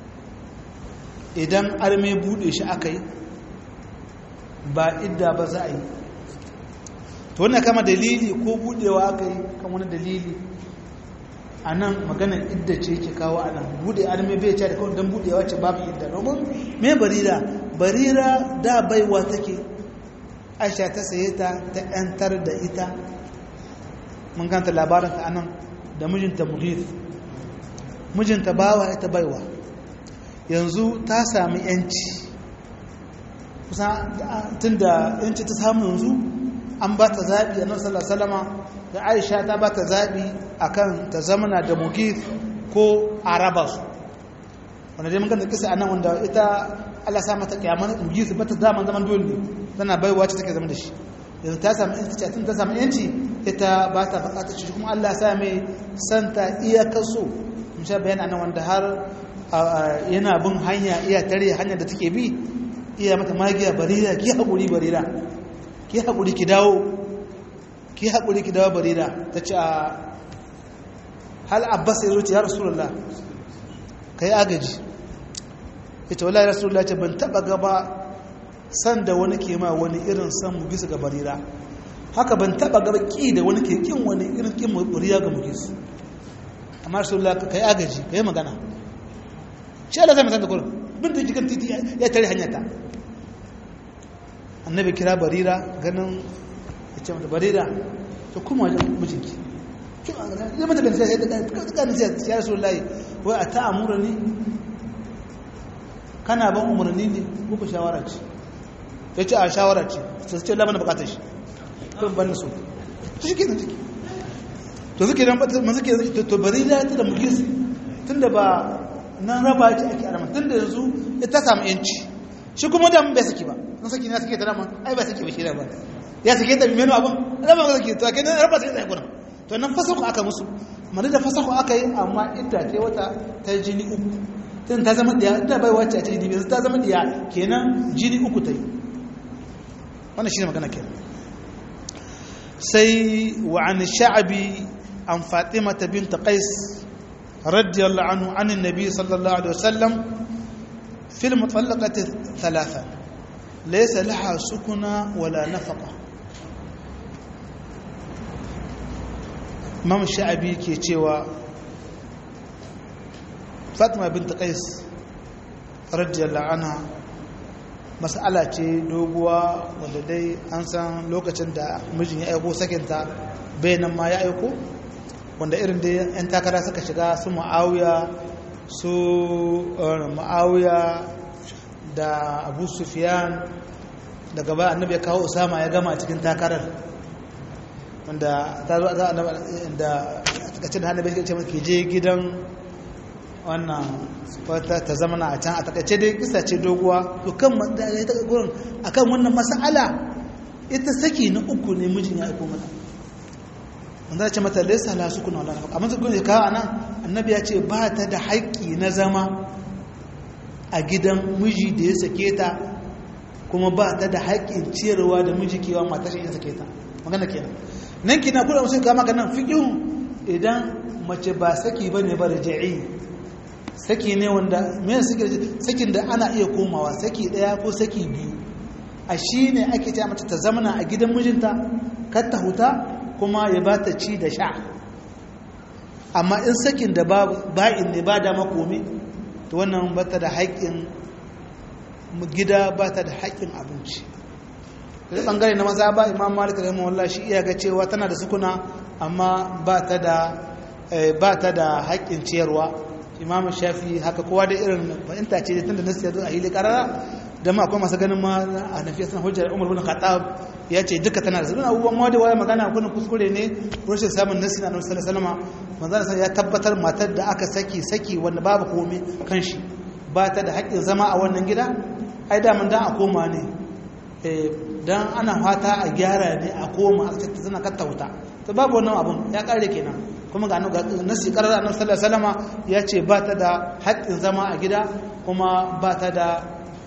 idan arme bude shi aka yi ba idda ba za a yi to wannan kama dalili ko budewa aka yi kan wani dalili a nan maganar idda ce ke kawo a nan bude arme bai ce da kawai don budewa ce babu idda domin me barira barira da baiwa take aisha ta saye ta ta yantar da ita mun kanta labarin ta anan da mijinta mughith mijinta bawa ita baiwa yanzu ta sami yanci kusa tun da yanci ta samu yanzu an ba ta zaɓi a nan salama da aisha ta ba ta zaɓi a kan ta zamana da mughith ko araba su wanda dai mun kanta kisa anan wanda ita Allah sa mata kiyamar mughith ba ta zaman zaman dole ne tana baiwa ce take zama da shi yanzu ta samu yanci tun ta samu yanci ita ba ta bukatar shi kuma Allah sa mai santa iyakar so mun sha bayani anan wanda har yana bin hanya iya tare hanya da take bi iya mata magiya barira ki haƙuri barira ki haƙuri ki dawo ki haƙuri ki dawo barira ta ce a hal abbas ya zuci ya rasulullah ka yi agaji ita wallahi rasulullah ce ban taɓa gaba san da wani ke ma wani irin san mu bisa ga barira haka ban taɓa gaba ƙi da wani ke ƙin wani irin ƙin barira ga mu gisu amma rasulullah ka yi agaji ka yi magana shi Allah zai mutan da kurin bin da jikin titi ya tare hanyata annabi kira barira ganin ya ce mata barira ta kuma wajen mijinki ya mata da nasiya ya ta nasiya ya rasu layi wai a ta amura ne kana ban umarni ne muku shawara ce ya ce a shawara ce su ce lamana bukatar shi kan ban so shi ke nan ciki to suke nan masu ke to barira ta da mulkis tun da ba nan raba ce ake arama tun da yanzu ita samu yanci shi kuma da bai saki ba na saki na sake ta dama ai ba saki ba shi da ba ya sake ta menu abin raba ba sake to a kenan raba sai ta gurin to nan fasaku aka musu madu da fasaku aka yi amma idda ta wata ta jini uku tun ta zama diya da bai wacce a cikin dibi ta zama diya kenan jini uku ta yi wannan shi ne magana kenan sai wa an sha'abi an fatimata binta qais radiyallahu anhu an annabi sallallahu alaihi wasallam fil mutallaqati thalatha laysa laha sukuna wala nafaqa imam sha'abi ke cewa fatima binta qais radiyallahu anha mas'ala ce doguwa wanda dai an san lokacin da mijin ya aiko sakinta bayanan ma ya aiko wanda irin dai 'yan takara suka shiga su ma'auya su ma'auya da abu sufiyan daga ba annabi ya kawo usama ya gama cikin takarar wanda ta zo za a da takacin da hannabi ce ke je gidan wannan wata ta zamana a can a takaice dai kisa ce doguwa to kan gurin akan wannan mas'ala ita saki na uku ne mijin ya aiko mata wanda ce mata laysa la sukuna wala nafaqa amma sukuna ka anan annabi ya ce ba ta da haƙƙi na zama a gidan miji da ya sake ta kuma ba ta da haƙƙin ciyarwa da miji kewa matar shi ya sake ta magana kenan nan kina kula musu ga maka nan fiqhu idan mace ba saki bane ba raj'i saki ne wanda me saki sakin da ana iya komawa saki daya ko saki biyu a shine ake ta mata ta zamana a gidan mijinta kar ta huta kuma ya ba ta ci da sha amma in sakin da ba'in ne ba da makomi to wannan ba ta da haƙƙin gida ba ta da haƙƙin abinci da ɓangare na maza ba imam malik rahimahullah shi iya ga cewa tana da sukuna amma ba ta da haƙƙin ciyarwa imam shafi haka kowa da irin fahimta ce tun da nasu ya zo a hili karara da ma akwai masu ganin ma a nafiya suna hujjar umar bin khattab ya ce duka tana da suna abubuwan ma da waya magana kuna kuskure ne rashin samun nasi na nabi sallallahu alaihi ya tabbatar matar da aka saki saki wanda babu komai kan shi ba ta da haƙƙin zama a wannan gida ai da mun dan a koma ne dan ana fata a gyara ne a koma a cikin tana kattauta to babu wannan abun ya kare kenan kuma ga nasi karar annabi sallallahu alaihi wasallam ya ce ba ta da haƙƙin zama a gida kuma ba ta da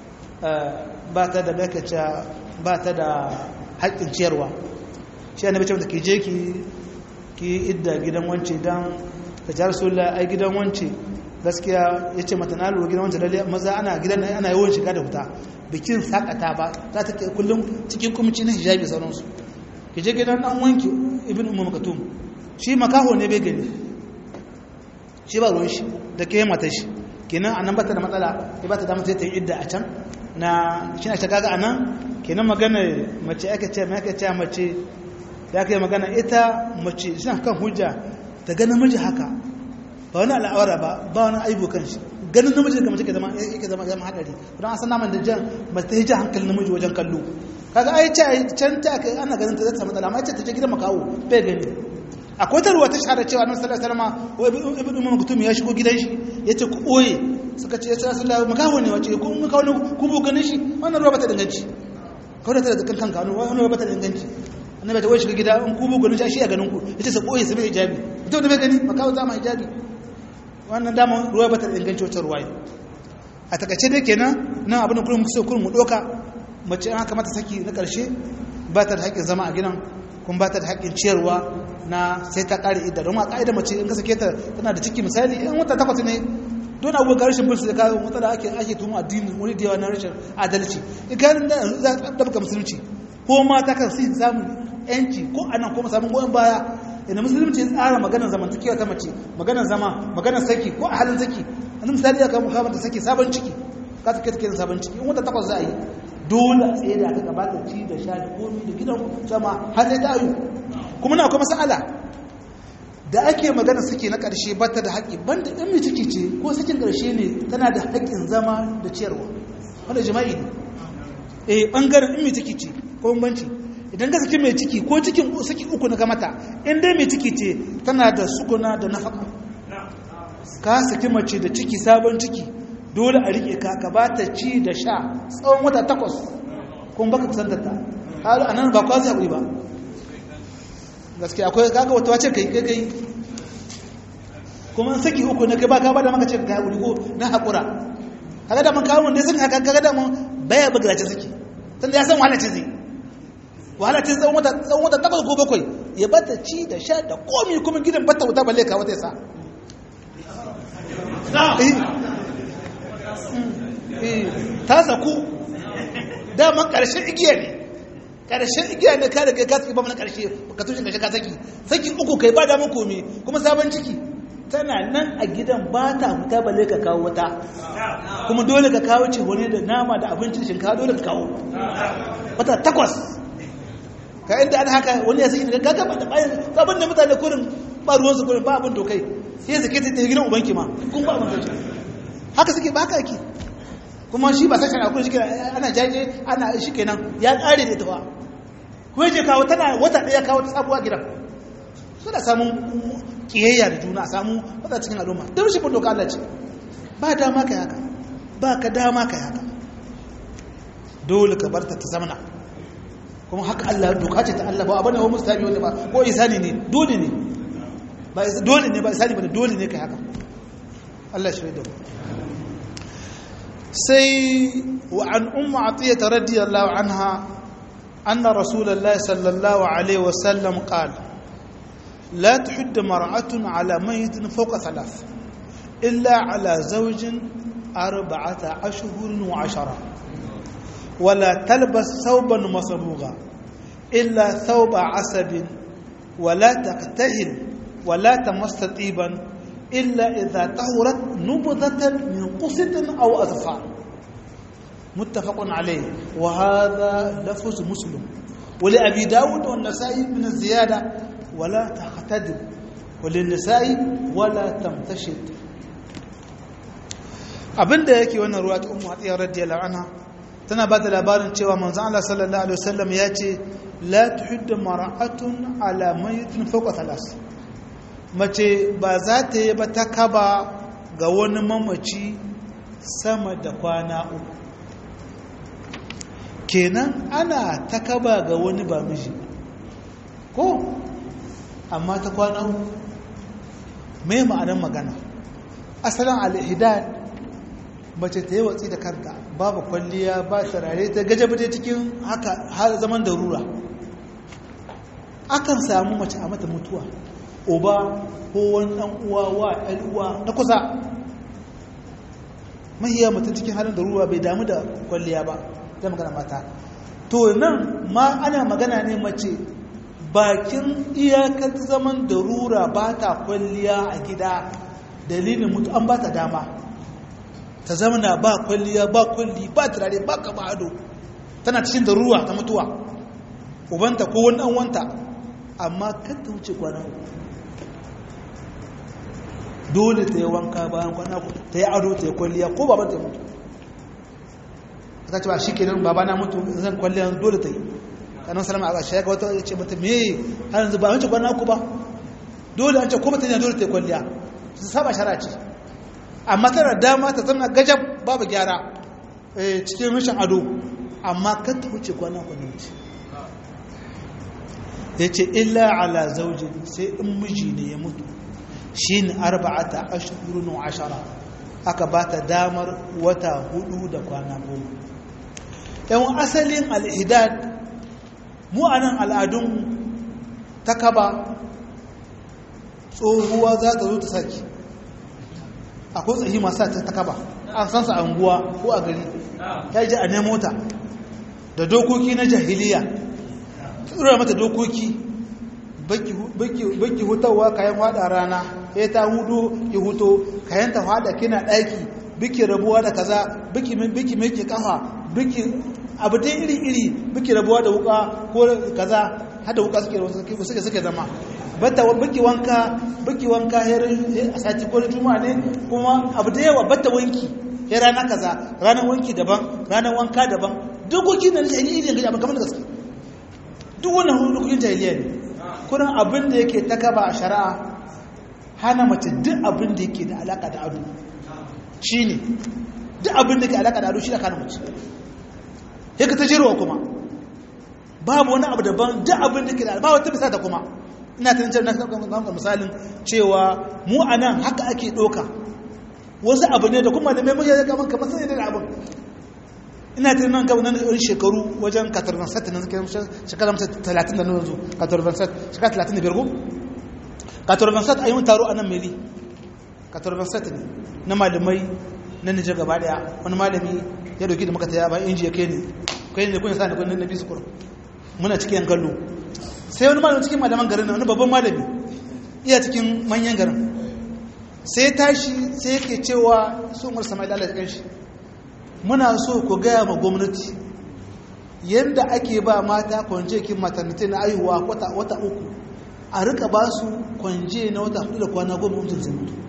ba ta da bakaca ba ta da haƙƙin ciyarwa shi annabi ce ke je ki ki idda gidan wance dan ta jar sulla ai gidan wance gaskiya yace mata na lura gidan wance lalle maza ana gidan ana yawan shiga da wuta bikin sakata ba za ta kullum cikin kumci na hijabi sauransu ki je gidan dan wanki ibn ummu makatum shi makaho ne bai gani shi ba ruwan shi da ke mata shi kenan anan ba ta da matsala ya ba ta damar sai ta yi idda a can na shi na shagaga a nan kenan magana mace ake ce mai ake ce mace da aka yi magana ita mace suna kan hujja ta ganin namiji haka ba wani al'awara ba ba wani aibu kan shi ganin namiji da mace ke zama yake zama zama hadari don an san naman da jan ba ta hijja hankali namiji wajen kallo kaga ai ce can ta kai ana ganin ta zata matsala amma ce ta je gidan makawo bai gani akwai ta ruwa ta shahara cewa nan sallallahu alaihi wasallam wa ibn umar mutum ya shigo gidan shi yace ku oye suka ce ya sallallahu makaho ne wace ku mun kawo ku bu ganin shi wannan ruwa bata danganci kawai ta da kan kanu wannan ruwa bata danganci annabi ta wai shiga gida in ku bu ganin shi a ganin ku yace sa koyi su bai hijabi mutum da bai gani makaho zama hijabi wannan dama ruwa bata danganci wata ruwa a takaice dai kenan nan abin da kullum muke so kullum mu doka mace an haka mata saki na karshe ba ta da haƙƙin zama a gidan kuma ba ta da haƙƙin ciyarwa na sai ta ƙare idda don ma ƙa'ida mace in ka sake ta tana da ciki misali in wata takwas ne don abubuwan ga rashin bulsu da kawo matsala ake ake tumu addini wani da yawa na rashin adalci in ka yi za a ɗabka musulunci ko mata kan sai samun yanci ko anan ko samun goyon baya inda musulunci tsara maganar zamantakewa ta mace maganar zama maganar saki ko a halin saki wani misali ya kama kamar da saki sabon ciki ka ta kai sabon ciki in wata takwas za a yi dole a tsaye da aka gabata ci da sha da komi da gidan sama har sai ta ayu kuma na akwai masala da ake magana suke na ƙarshe ba ta da haƙƙi banda in mai ciki ce ko sakin ƙarshe ne tana da haƙƙin zama da ciyarwa wanda jima'i ne eh ɓangaren in mai ciki ce ko banci idan ka saki mai ciki ko cikin saki uku na gamata in dai mai ciki ce tana da sukuna da nafaka ka saki mace da ciki sabon ciki dole a riƙe ka ka ba ta ci da sha tsawon wata takwas kuma baka kusantar ta a nan ba kwazi haƙuri ba gaskiya akwai kaga wata wace kai kai kai kuma saki uku na kai ba ka ba da maka ce ka haƙuri ko na haƙura kaga da man kawo mun dai sun haka kaga da mun baya buga ce saki tunda ya san wahala ce zai wahala ce tsawon wata tsawon wata takwas ko bakwai ya bata ci da sha da komi kuma gidan bata wuta balle ka wata ya sa ta saku daman ƙarshen igiya ne ƙarshen igiya ne ka daga ka ba mana ƙarshe ka tushen ƙarshe ka saki saki uku kai ba damar komi kuma sabon ciki tana nan a gidan ba ta fita balle ka kawo wata kuma dole ka kawo ce wani da nama da abincin shinkawa dole ka kawo wata takwas ka inda an haka wani ya saki daga gaga da bayan abin da mutane kurin ba ruwansu kurin ba abin dokai sai suke ta gidan ubanki ma kun ba abin dokai haka suke ba haka ake kuma shi ba sashen akwai shi ana jaje ana shi kenan ya ƙare da ita ba kuma je kawo tana wata ɗaya kawo ta sabuwa gidan suna samun kiyayya da juna samu wata cikin al'umma don shi bin doka Allah ce ba dama ka haka ba ka dama ka haka dole ka barta ta zamana kuma haka Allah doka ce ta Allah ba abin da wani mustabi wanda ba ko isani ne dole ne ba dole ne ba isani ba dole ne ka haka Allah shi da sai wa an umma atiyata radiyallahu anha anna rasulullahi sallallahu alaihi wasallam qala لا تحد مرأة على ميت فوق ثلاث إلا على زوج أربعة أشهر وعشرة ولا تلبس ثوبا مصبوغا إلا ثوب عسب ولا تقتهل ولا تمس طيبا إلا إذا طهرت نبذة من قسط أو أظفار متفق عليه وهذا لفظ مسلم ولأبي داود والنسائي من الزيادة ولا تختدم وللنساء ولا تمتشد abinda yake wannan ruwa ta ummu hatiya radiyallahu anha tana ba da labarin cewa manzon Allah sallallahu alaihi wasallam ya ce la tuhiddu mar'atun ala mayyitin fawqa thalas mace ba za ta yi ba ta kaba ga wani mamaci sama da kwana uku kenan ana ta kaba ga wani ba miji ko amma ta kwana uku mai ma'anar magana asalin al'ihidad mace ta yi watsi da kanta babu kwalliya ba turare ta gajabata cikin haka har zaman da rura akan samu mace a mata mutuwa uba ko wani ɗan uwa wa ɗan uwa na kusa mahiya mutum cikin halin da rura bai damu da kwalliya ba zai magana mata to nan ma ana magana ne mace bakin iyakar zaman da rura ba ta kwalliya a gida dalilin mutu an ba ta dama ta zama na ba kwalliya ba kwalli ba turare ba kama ado tana cikin da ruwa ta mutuwa ubanta ko wani an wanta amma kan ta wuce kwana uku dole ta yi wanka bayan kwana uku ta yi ado ta yi kwalliya ko baban ta mutu ta ce ba shi kenan babana mutu zan kwalliya dole ta yi kanan salama a ƙarshe ga wata ya ce mata me har yanzu ba wancan kwana uku ba dole an ce ko mutane dole ta yi kwalliya su saba shara ce amma tana dama ta zama gajab babu gyara cikin rashin ado amma kan ta wuce kwana kwana wuce ya ce illa ala zaujin sai in miji ne ya mutu shi ne arba'ata ashirin wa ashara aka ba ta damar wata hudu da kwana goma yan asalin al'idad mu a nan al'adun ta kaba tsohuwa za ta zo ta saki akwai tsayi masu ta kaba an san su a unguwa ko a gari ya ji a nemo ta da dokoki na jahiliya tsura mata dokoki baki hutawa kayan wada rana ya ta hudu ki huto kayan ta hada kina daki biki rabuwa da kaza biki biki meke kafa biki abu dai iri iri biki rabuwa da wuka ko kaza hada wuka suke suke suke zama bata baki wanka baki wanka a sati ko juma'a ne kuma abu da yawa bata wanki ya rana kaza ranar wanki daban ranar wanka daban dokoki na jahiliya ne abin kamar da gaske duk wannan dokokin jahiliya ne kurin abin da yake ta kaba a shari'a hana mace duk abin da yake da alaka da ado shine duk abin da yake alaka da ado shi da kana mace yake ta jirwa kuma babu wani abu daban duk abin da yake da ba wata bisa ta kuma ina tunan cewa na kan misalin cewa mu a nan haka ake ɗoka wasu abu ne da kuma da mai mutane kamar kamar sai da abin ina tunan nan gaba nan da shekaru wajen katarban sati na shekara talatin da nuna zo katarban sati shekara talatin da birgo katarban sati a yi taro a nan meli katarban sati ne na malamai na nijar gaba daya wani malami ya dauki da makata ya ba inji ya kai ne kai ne kun sa ne kun na bisu kurum muna cikin yan kallo sai wani malami cikin malaman garin wani babban malami iya cikin manyan garin sai tashi sai yake cewa su umar sama'il Allah ya shi muna so ku gaya ma gwamnati yadda ake ba mata kwanje kin maternity na aihuwa wata uku a rika ba su kwanje na wata hudu da kwana goma mutum zai mutu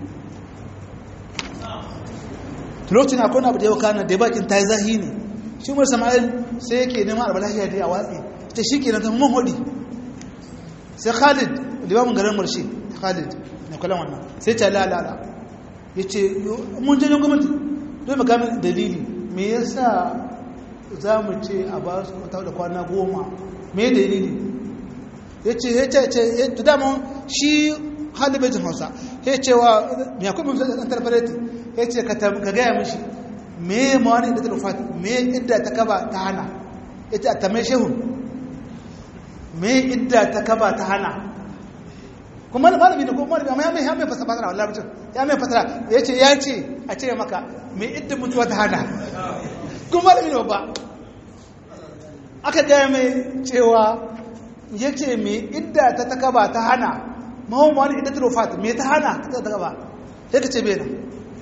lokacin akwai abu da yau kana da bakin ta yi zahi ne shi umar sama'il sai yake neman albalahiya da a watsi ta shi ke na tafi mahudi sai khalid limamin garin marshe khalid na kwallon wannan sai ta lalala ya ce mun janyen gwamnati don makamin dalili me yasa za mu ce a ba su kwata da kwana goma me dalili ya ce ya ce ya ce dama shi halibajin hausa ya ce wa ya kuma ɗan tarfareti ya ce ka gaya mishi me ma wani idda ta rufati me idda ta kaba ta hana ya ce a tamai shehun me idda ta kaba ta hana kuma malami da kuma malami amma ya mai ya mai fasa fasara wallahi mutum ya mai fasara ya ce ya ce a ce maka me idda mutuwa ta hana kuma malami ne babba aka gaya mai cewa ya ce me idda ta ta kaba ta hana mahimman wani idda ta rufati me ta hana ta ta kaba ya ka ce bai nan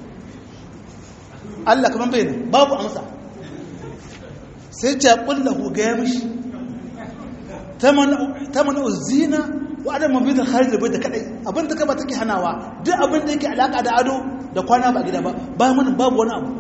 Allah kamar bai nan babu amsa sai ce kullahu gaya mishi ta mana zina wa adam mabidin kharij bai da kadai abin da kaba take hanawa duk abin da yake alaka da ado da kwana ba gida ba ba mun babu wani abu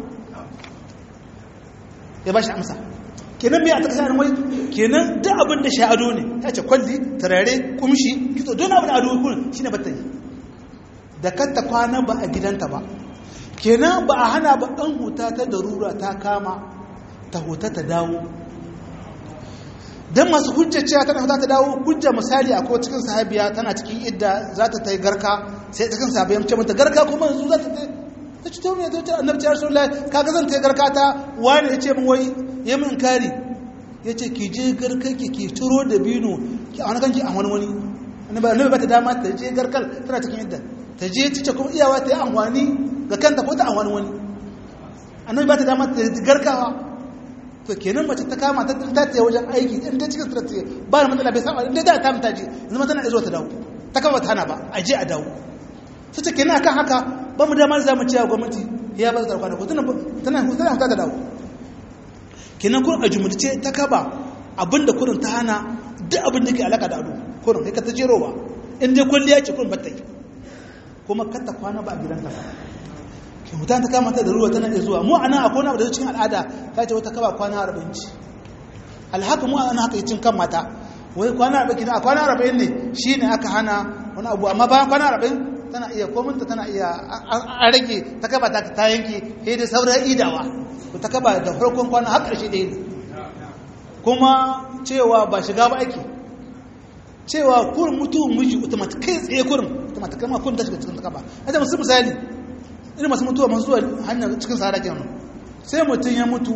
ya bashi amsa kenan me a taka sanar mai kenan duk abin da shi ado ne ya ce kwalli tarare kumshi kitso don abin ado kun shine batta yi da katta kwana ba a gidanta ba kenan ba a hana ba dan huta ta darura ta kama ta huta ta dawo don masu hujjar cewa tana za ta dawo hujja misali a cikin sahabiya tana cikin idda za ta ta yi garka sai cikin sahabiya ce mata garka kuma yanzu za ta ta ci tauni ta ce annabci ya rasulullah kaga zan ta yi garka ta wani ya ce min wai ya min kari ya ce ki je garka ki ki turo da bino ki a wani kanki a wani wani annabi ba ta dama ta je garkar tana cikin idda ta je cice kuma iyawa ta yi amfani ga kanta ko ta amfani wani annabi ba ta dama ta garkawa to kenan mace ta kama ta ta tsaye wajen aiki in ta cikin ta tsaye ba da matsala bai saba inda da ta mata je zama tana izo ta dawo ta kama ta hana ba a je a dawo su ce kenan akan haka ba mu damar za mu ciya gwamnati ya ba ta kwana ko tana tana tana ta dawo kenan kun a jumulce ta kaba abinda kurin ta hana duk abin da ke alaka da ado kurin kai ka ta jero ba in dai kwalliya ce kurin batta yi kuma kar ta kwana ba a gidanta ba mutan ta kama ta da ruwa tana iya zuwa mu ana akwai wani abu da cikin al'ada ta ce wata kaba kwana arba'in ci alhaka mu ana haka cin kan mata wai kwana arba'in kina kwana arba'in ne shi ne aka hana wani abu amma bayan kwana arba'in tana iya kominta tana iya an rage ta kaba ta ta yanke sai dai sauran idawa ta kaba da farkon kwana har ƙarshe ɗaya ne kuma cewa ba shiga ba ake cewa kurin mutuwar miji automatic kai tsaye kurin automatic kama kurin ta shiga cikin ta kaba a musu misali irin masu mutuwa masu zuwa hanyar cikin sahara kenan sai mutum ya mutu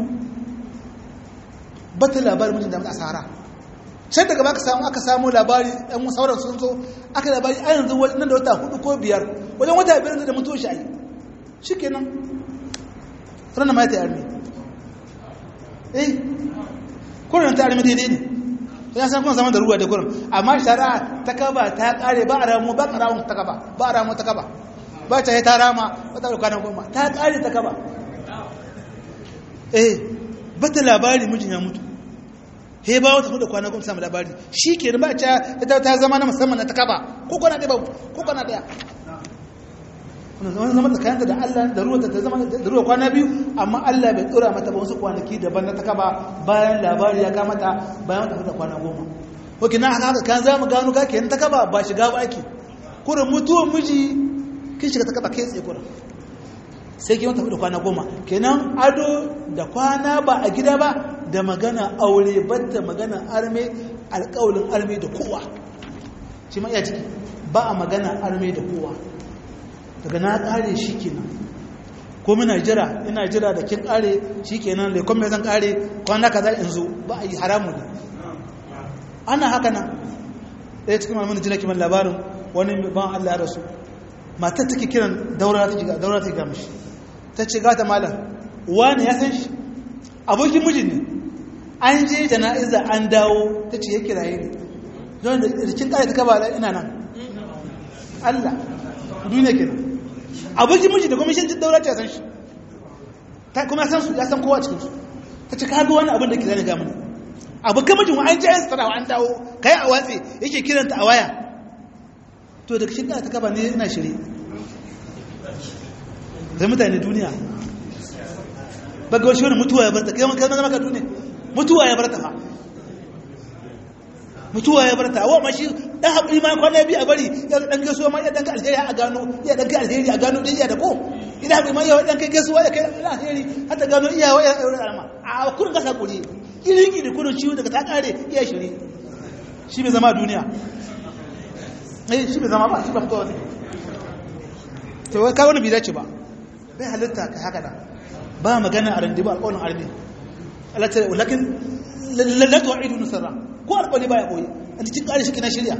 bata labarin mutum da mutu a sahara sai daga baka samu aka samu labari ɗan sauran sun zo aka labari a yanzu nan da wata hudu ko biyar wajen wata biyar da mutuwa shi a yi shi kenan ranar mai ta yarmi eh kurin ta yarmi daidai ne ya san kuma zaman da ruwa da kurin amma shari'a ta kaba ta kare ba a ramu ba a ramu ta kaba ba a ramu ta kaba ba ta yi ta rama wata da kwanan goma ta kare ta kaba eh bata labari mijin ya mutu he ba wata hudu kwanan goma samu labari shi ke ba ta ita ta zama na musamman na ta kaba ko kwana ɗaya ko kwana ɗaya kuna zama zama tsakaninta da Allah da ruwa ta zama da ruwa kwana biyu amma Allah bai tsora mata ba wasu kwanaki daban na ta kaba bayan labari ya kamata bayan wata hudu kwana goma ko kina haka kan za mu gano ga kenan ta kaba ba shiga ba ake kurin mutuwar miji kin shiga ta kaba kai tsaye kurin sai ki wata hudu kwana goma kenan ado da kwana ba a gida ba da magana aure batta magana arme alƙawalin arme da kowa shi ma iya ciki ba a magana arme da kowa daga na kare shi kenan ko muna jira ina jira da kin kare shi kenan da kuma zan kare kwana kaza in zo ba a yi haramu ne ana haka nan ɗaya cikin malamin jina kiman labarin wani ban Allah ya rasu matar take kiran daura ta ga daura ta ga mishi ta ce gata malam wani ya san shi abokin mijin ne an je jana'iza an dawo ta ce ya kiraye ne don da rikin kare ta kaba ina nan Allah duniya kenan abokin miji da kuma shi daura ta san shi ta kuma san su ya san kowa cikin su ta ce ka ga wani abin da ke zane ga mana abokan mijin an je an tsara an dawo kai a watsi yake kiranta a waya to daga shi ta kaba ne ina shirye zai mutane duniya baga wasu wani mutuwa ya barta kai man zama ka duniya mutuwa ya barta fa mutuwa ya barta wa ma shi dan haƙuri ma kwana biyu a bari ya dan gaisuwa ma ya dan ga alheri a gano ya dan ga alheri a gano din ya da ko idan haƙuri ma ya dan kai gaisuwa ya kai alheri har ta gano iyawa ya aure alama a kurin gasa kuri irin gidi kurin ciwo daga ta kare iya shiri shi bai zama duniya eh shi bai zama ba shi ba fitowa ne to wai ka wani bai dace ba bai halitta ka haka nan ba magana a randi ba alƙawarin armi Allah ta walakin la tu'idu nusra ko alƙawari ba ya koyi a cikin ƙari shi na shirya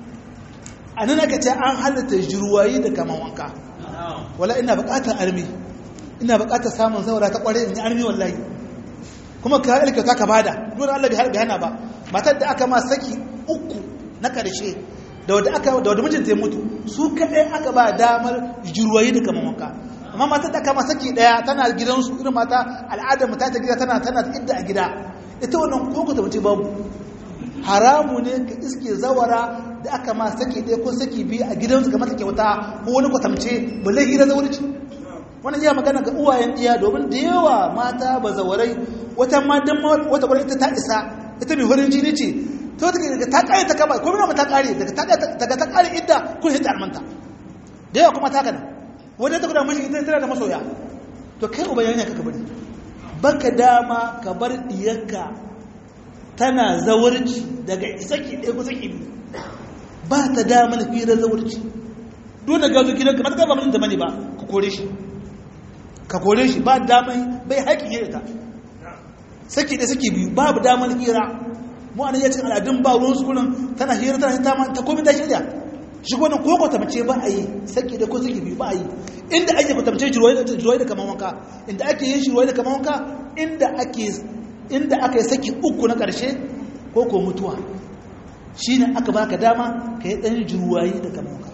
a nan aka ce an halitta jirwayi da kaman wanka wala ina buƙatar armi ina buƙatar samun zaura ta ƙware in yi armi wallahi kuma ka halika ka ka bada nuna Allah bai hana ba matar da aka ma saki uku na ƙarshe da wadda aka da wadda mijinta ya mutu su kaɗai aka ba damar jirwayi da kaman wanka amma matar da aka ma saki ɗaya tana gidansu irin mata al'adar mata ta gida tana tana idda a gida ita wannan koko ta mace babu haramu ne ka iske zawara da aka ma saki ɗaya ko saki biyu a gidansu ga mata kyauta ko wani kwatamce balle hira zawarci wannan iya magana ga uwayen ɗiya domin da yawa mata ba zawarai wata ma dan wata kwarai ita ta isa ita mai farin jini ce to take daga ta kare ta kaba ko mina ta kare daga ta daga ta kare idda kun hita armanta da yawa kuma ta kana wanda ta guda mashi ita tana da masoya to kai uba yana kaka bari baka dama ka bar diyarka tana zawarci daga saki ɗaya ko saki biyu ba ta damar firar zawarci dole gazo gidanka ba ta gaba mutum da mani ba ka kore shi ka kore shi ba damar bai haƙi yi ta saki ɗaya saki biyu babu damar hira mu an yi cin al'adun ba ruwan sukunan tana hira tana hita ta komi ta shirya shi kwanan ko kwatamce ba a yi saki ɗaya ko saki biyu ba a yi inda ake kwatamce jiroyi da kaman wanka inda ake yin jiroyi da kaman wanka inda ake inda aka yi saki uku na ƙarshe ko ko mutuwa shi ne aka baka dama ka yi ɗan juwayi da kamanka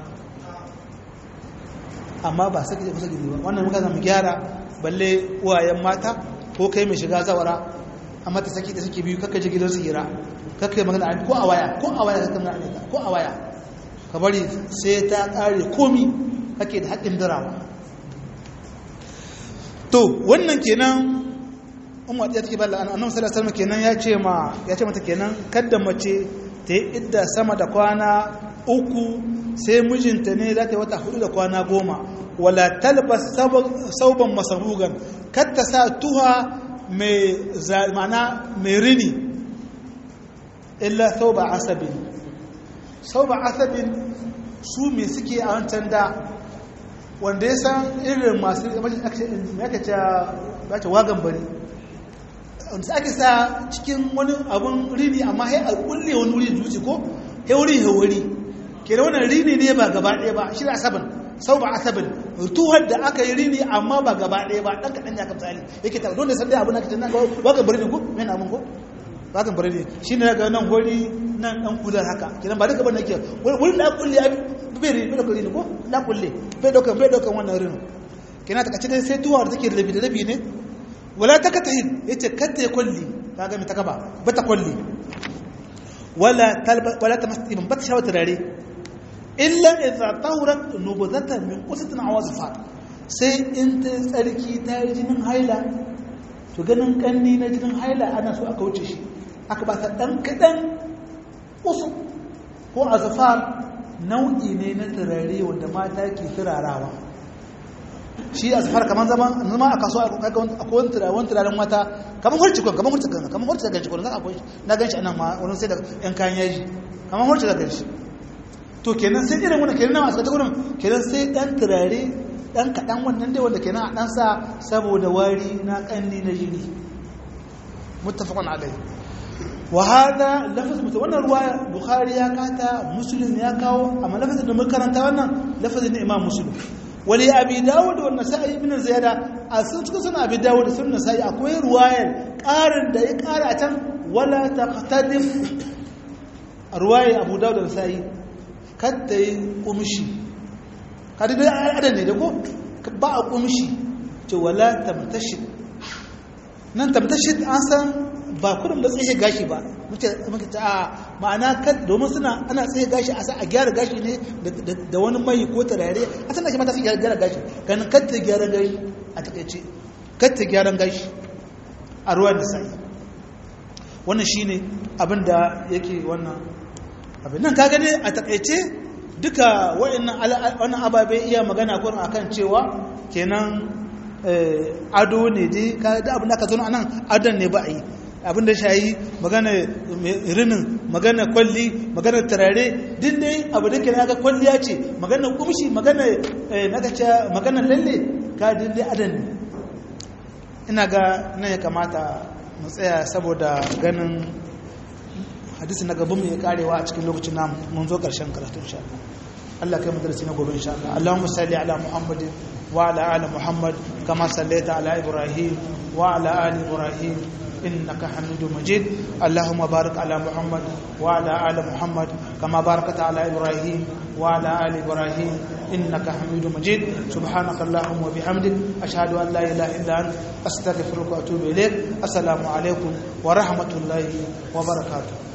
amma ba saki kusa gidi ba wannan muka zama gyara balle uwayen mata ko kai mai shiga zawara amma ta saki da suke biyu kakka ji gidan su hira kakka yi magana ko a waya ko a waya kakka magana ko a waya ka bari sai ta ƙare komi kake da haƙƙin dirawa to wannan kenan umar ya take balla annabi sallallahu alaihi wasallam kenan ya ce ma ya ce mata kenan kada mace ta yi idda sama da kwana uku sai mijinta ne za ta yi wata hudu da kwana goma wala talbas sauban masarugan kar ta sa tuha mai zamana mai rini illa sauba asabin sauba asabin su me suke a wancan da wanda ya san irin masu ya ce wagan bari wanda ake sa cikin wani abun rini amma sai a kulle wani wuri dutse ko hauri hauri ke da wannan rini ne ba gaba ɗaya ba shi da asabin sau ba asabin tuhar da aka yi rini amma ba gaba ɗaya ba ɗan kaɗan ya kamsali yake ta don da san dai abin da ake nan wagan bari ne ko mai abin ko wagan bari ne shi ne ga nan hori nan ɗan kular haka kenan ba duka ban nake wurin da kulle ya bai rini bai ɗaukar rini ko na kulle bai ɗaukar bai ɗaukar wannan rini kenan ta kace dai sai tuhar da take da rabi da rabi ne wala ta katahin ya ce kata ya kwalli ta gami ta gaba ba ta kwalli wala ta masu ibin ba ta shawar turare illa idza tawrat nubzatan min qusatin aw azfar sai in ta tsarki ta yi jinin haila to ganin kanni na jinin haila ana so aka wuce shi aka ba ta dan kadan usu ko azfar nau'i ne na turare wanda mata ke turarawa shi a safar kamar zaman zama a kasuwa akwai wani turaren turaren mata kamar hurci kwan kamar hurci kwan kamar hurci da ganshi kwan zan akwai na ganshi anan ma wani sai da yan kayan yaji kamar hurci da ganshi to kenan sai irin wannan kenan masu ta gurin kenan sai dan turare dan kaɗan wannan dai wanda kenan a ɗan sa saboda wari na ƙanni na jini muttafaqun alai wa hada lafaz mutum wannan ruwa bukhari ya kata muslim ya kawo amma lafazin da muka karanta wannan lafazin imam muslim wali abi dawud wa nasa'i ibn ziyada a sun cikin suna abi dawud sun nasa'i akwai ruwayar ƙarin da ya ƙara a can wala taqtadim ruwayar abu dawud da nasa'i kadda yi kumshi kada dai adan ne da ko ba a kumshi ce wala tamtashid nan tamtashid an san ba kudin da tsaye gashi ba muke ta a ma'ana kan domin suna ana tsaye gashi a sa a gyara gashi ne da wani mai ko tarare a sana shi mata su gyara gashi ganin katta gyara gashi a takaice katta gyaran gashi a ruwan da sai wannan shine abin da yake wannan abin nan ka gane a takaice duka wa'annan ababe iya magana kurin akan cewa kenan ado ne dai ka da abin da aka zo nan adon ne ba a yi abin da shayi magana rinin magana kwalli magana turare din dai abu da ke na ga kwalliya ce magana kumshi magana nagaca magana lalle ka din dai adon ne ina ga nan ya kamata mu tsaya saboda ganin hadisi na gaban mu ya karewa a cikin lokacin namu mun zo karshen karatu insha Allah Allah kai mu darasi na gobe insha Allah Allahumma salli ala Muhammadin wa ala ali Muhammad kama sallaita ala Ibrahim wa ala ali Ibrahim إنك حميد مجيد اللهم بارك على محمد وعلى آل محمد كما باركت على إبراهيم وعلى آل إبراهيم إنك حميد مجيد سبحانك اللهم وبحمدك أشهد أن لا إله إلا أنت أستغفرك وأتوب إليك السلام عليكم ورحمة الله وبركاته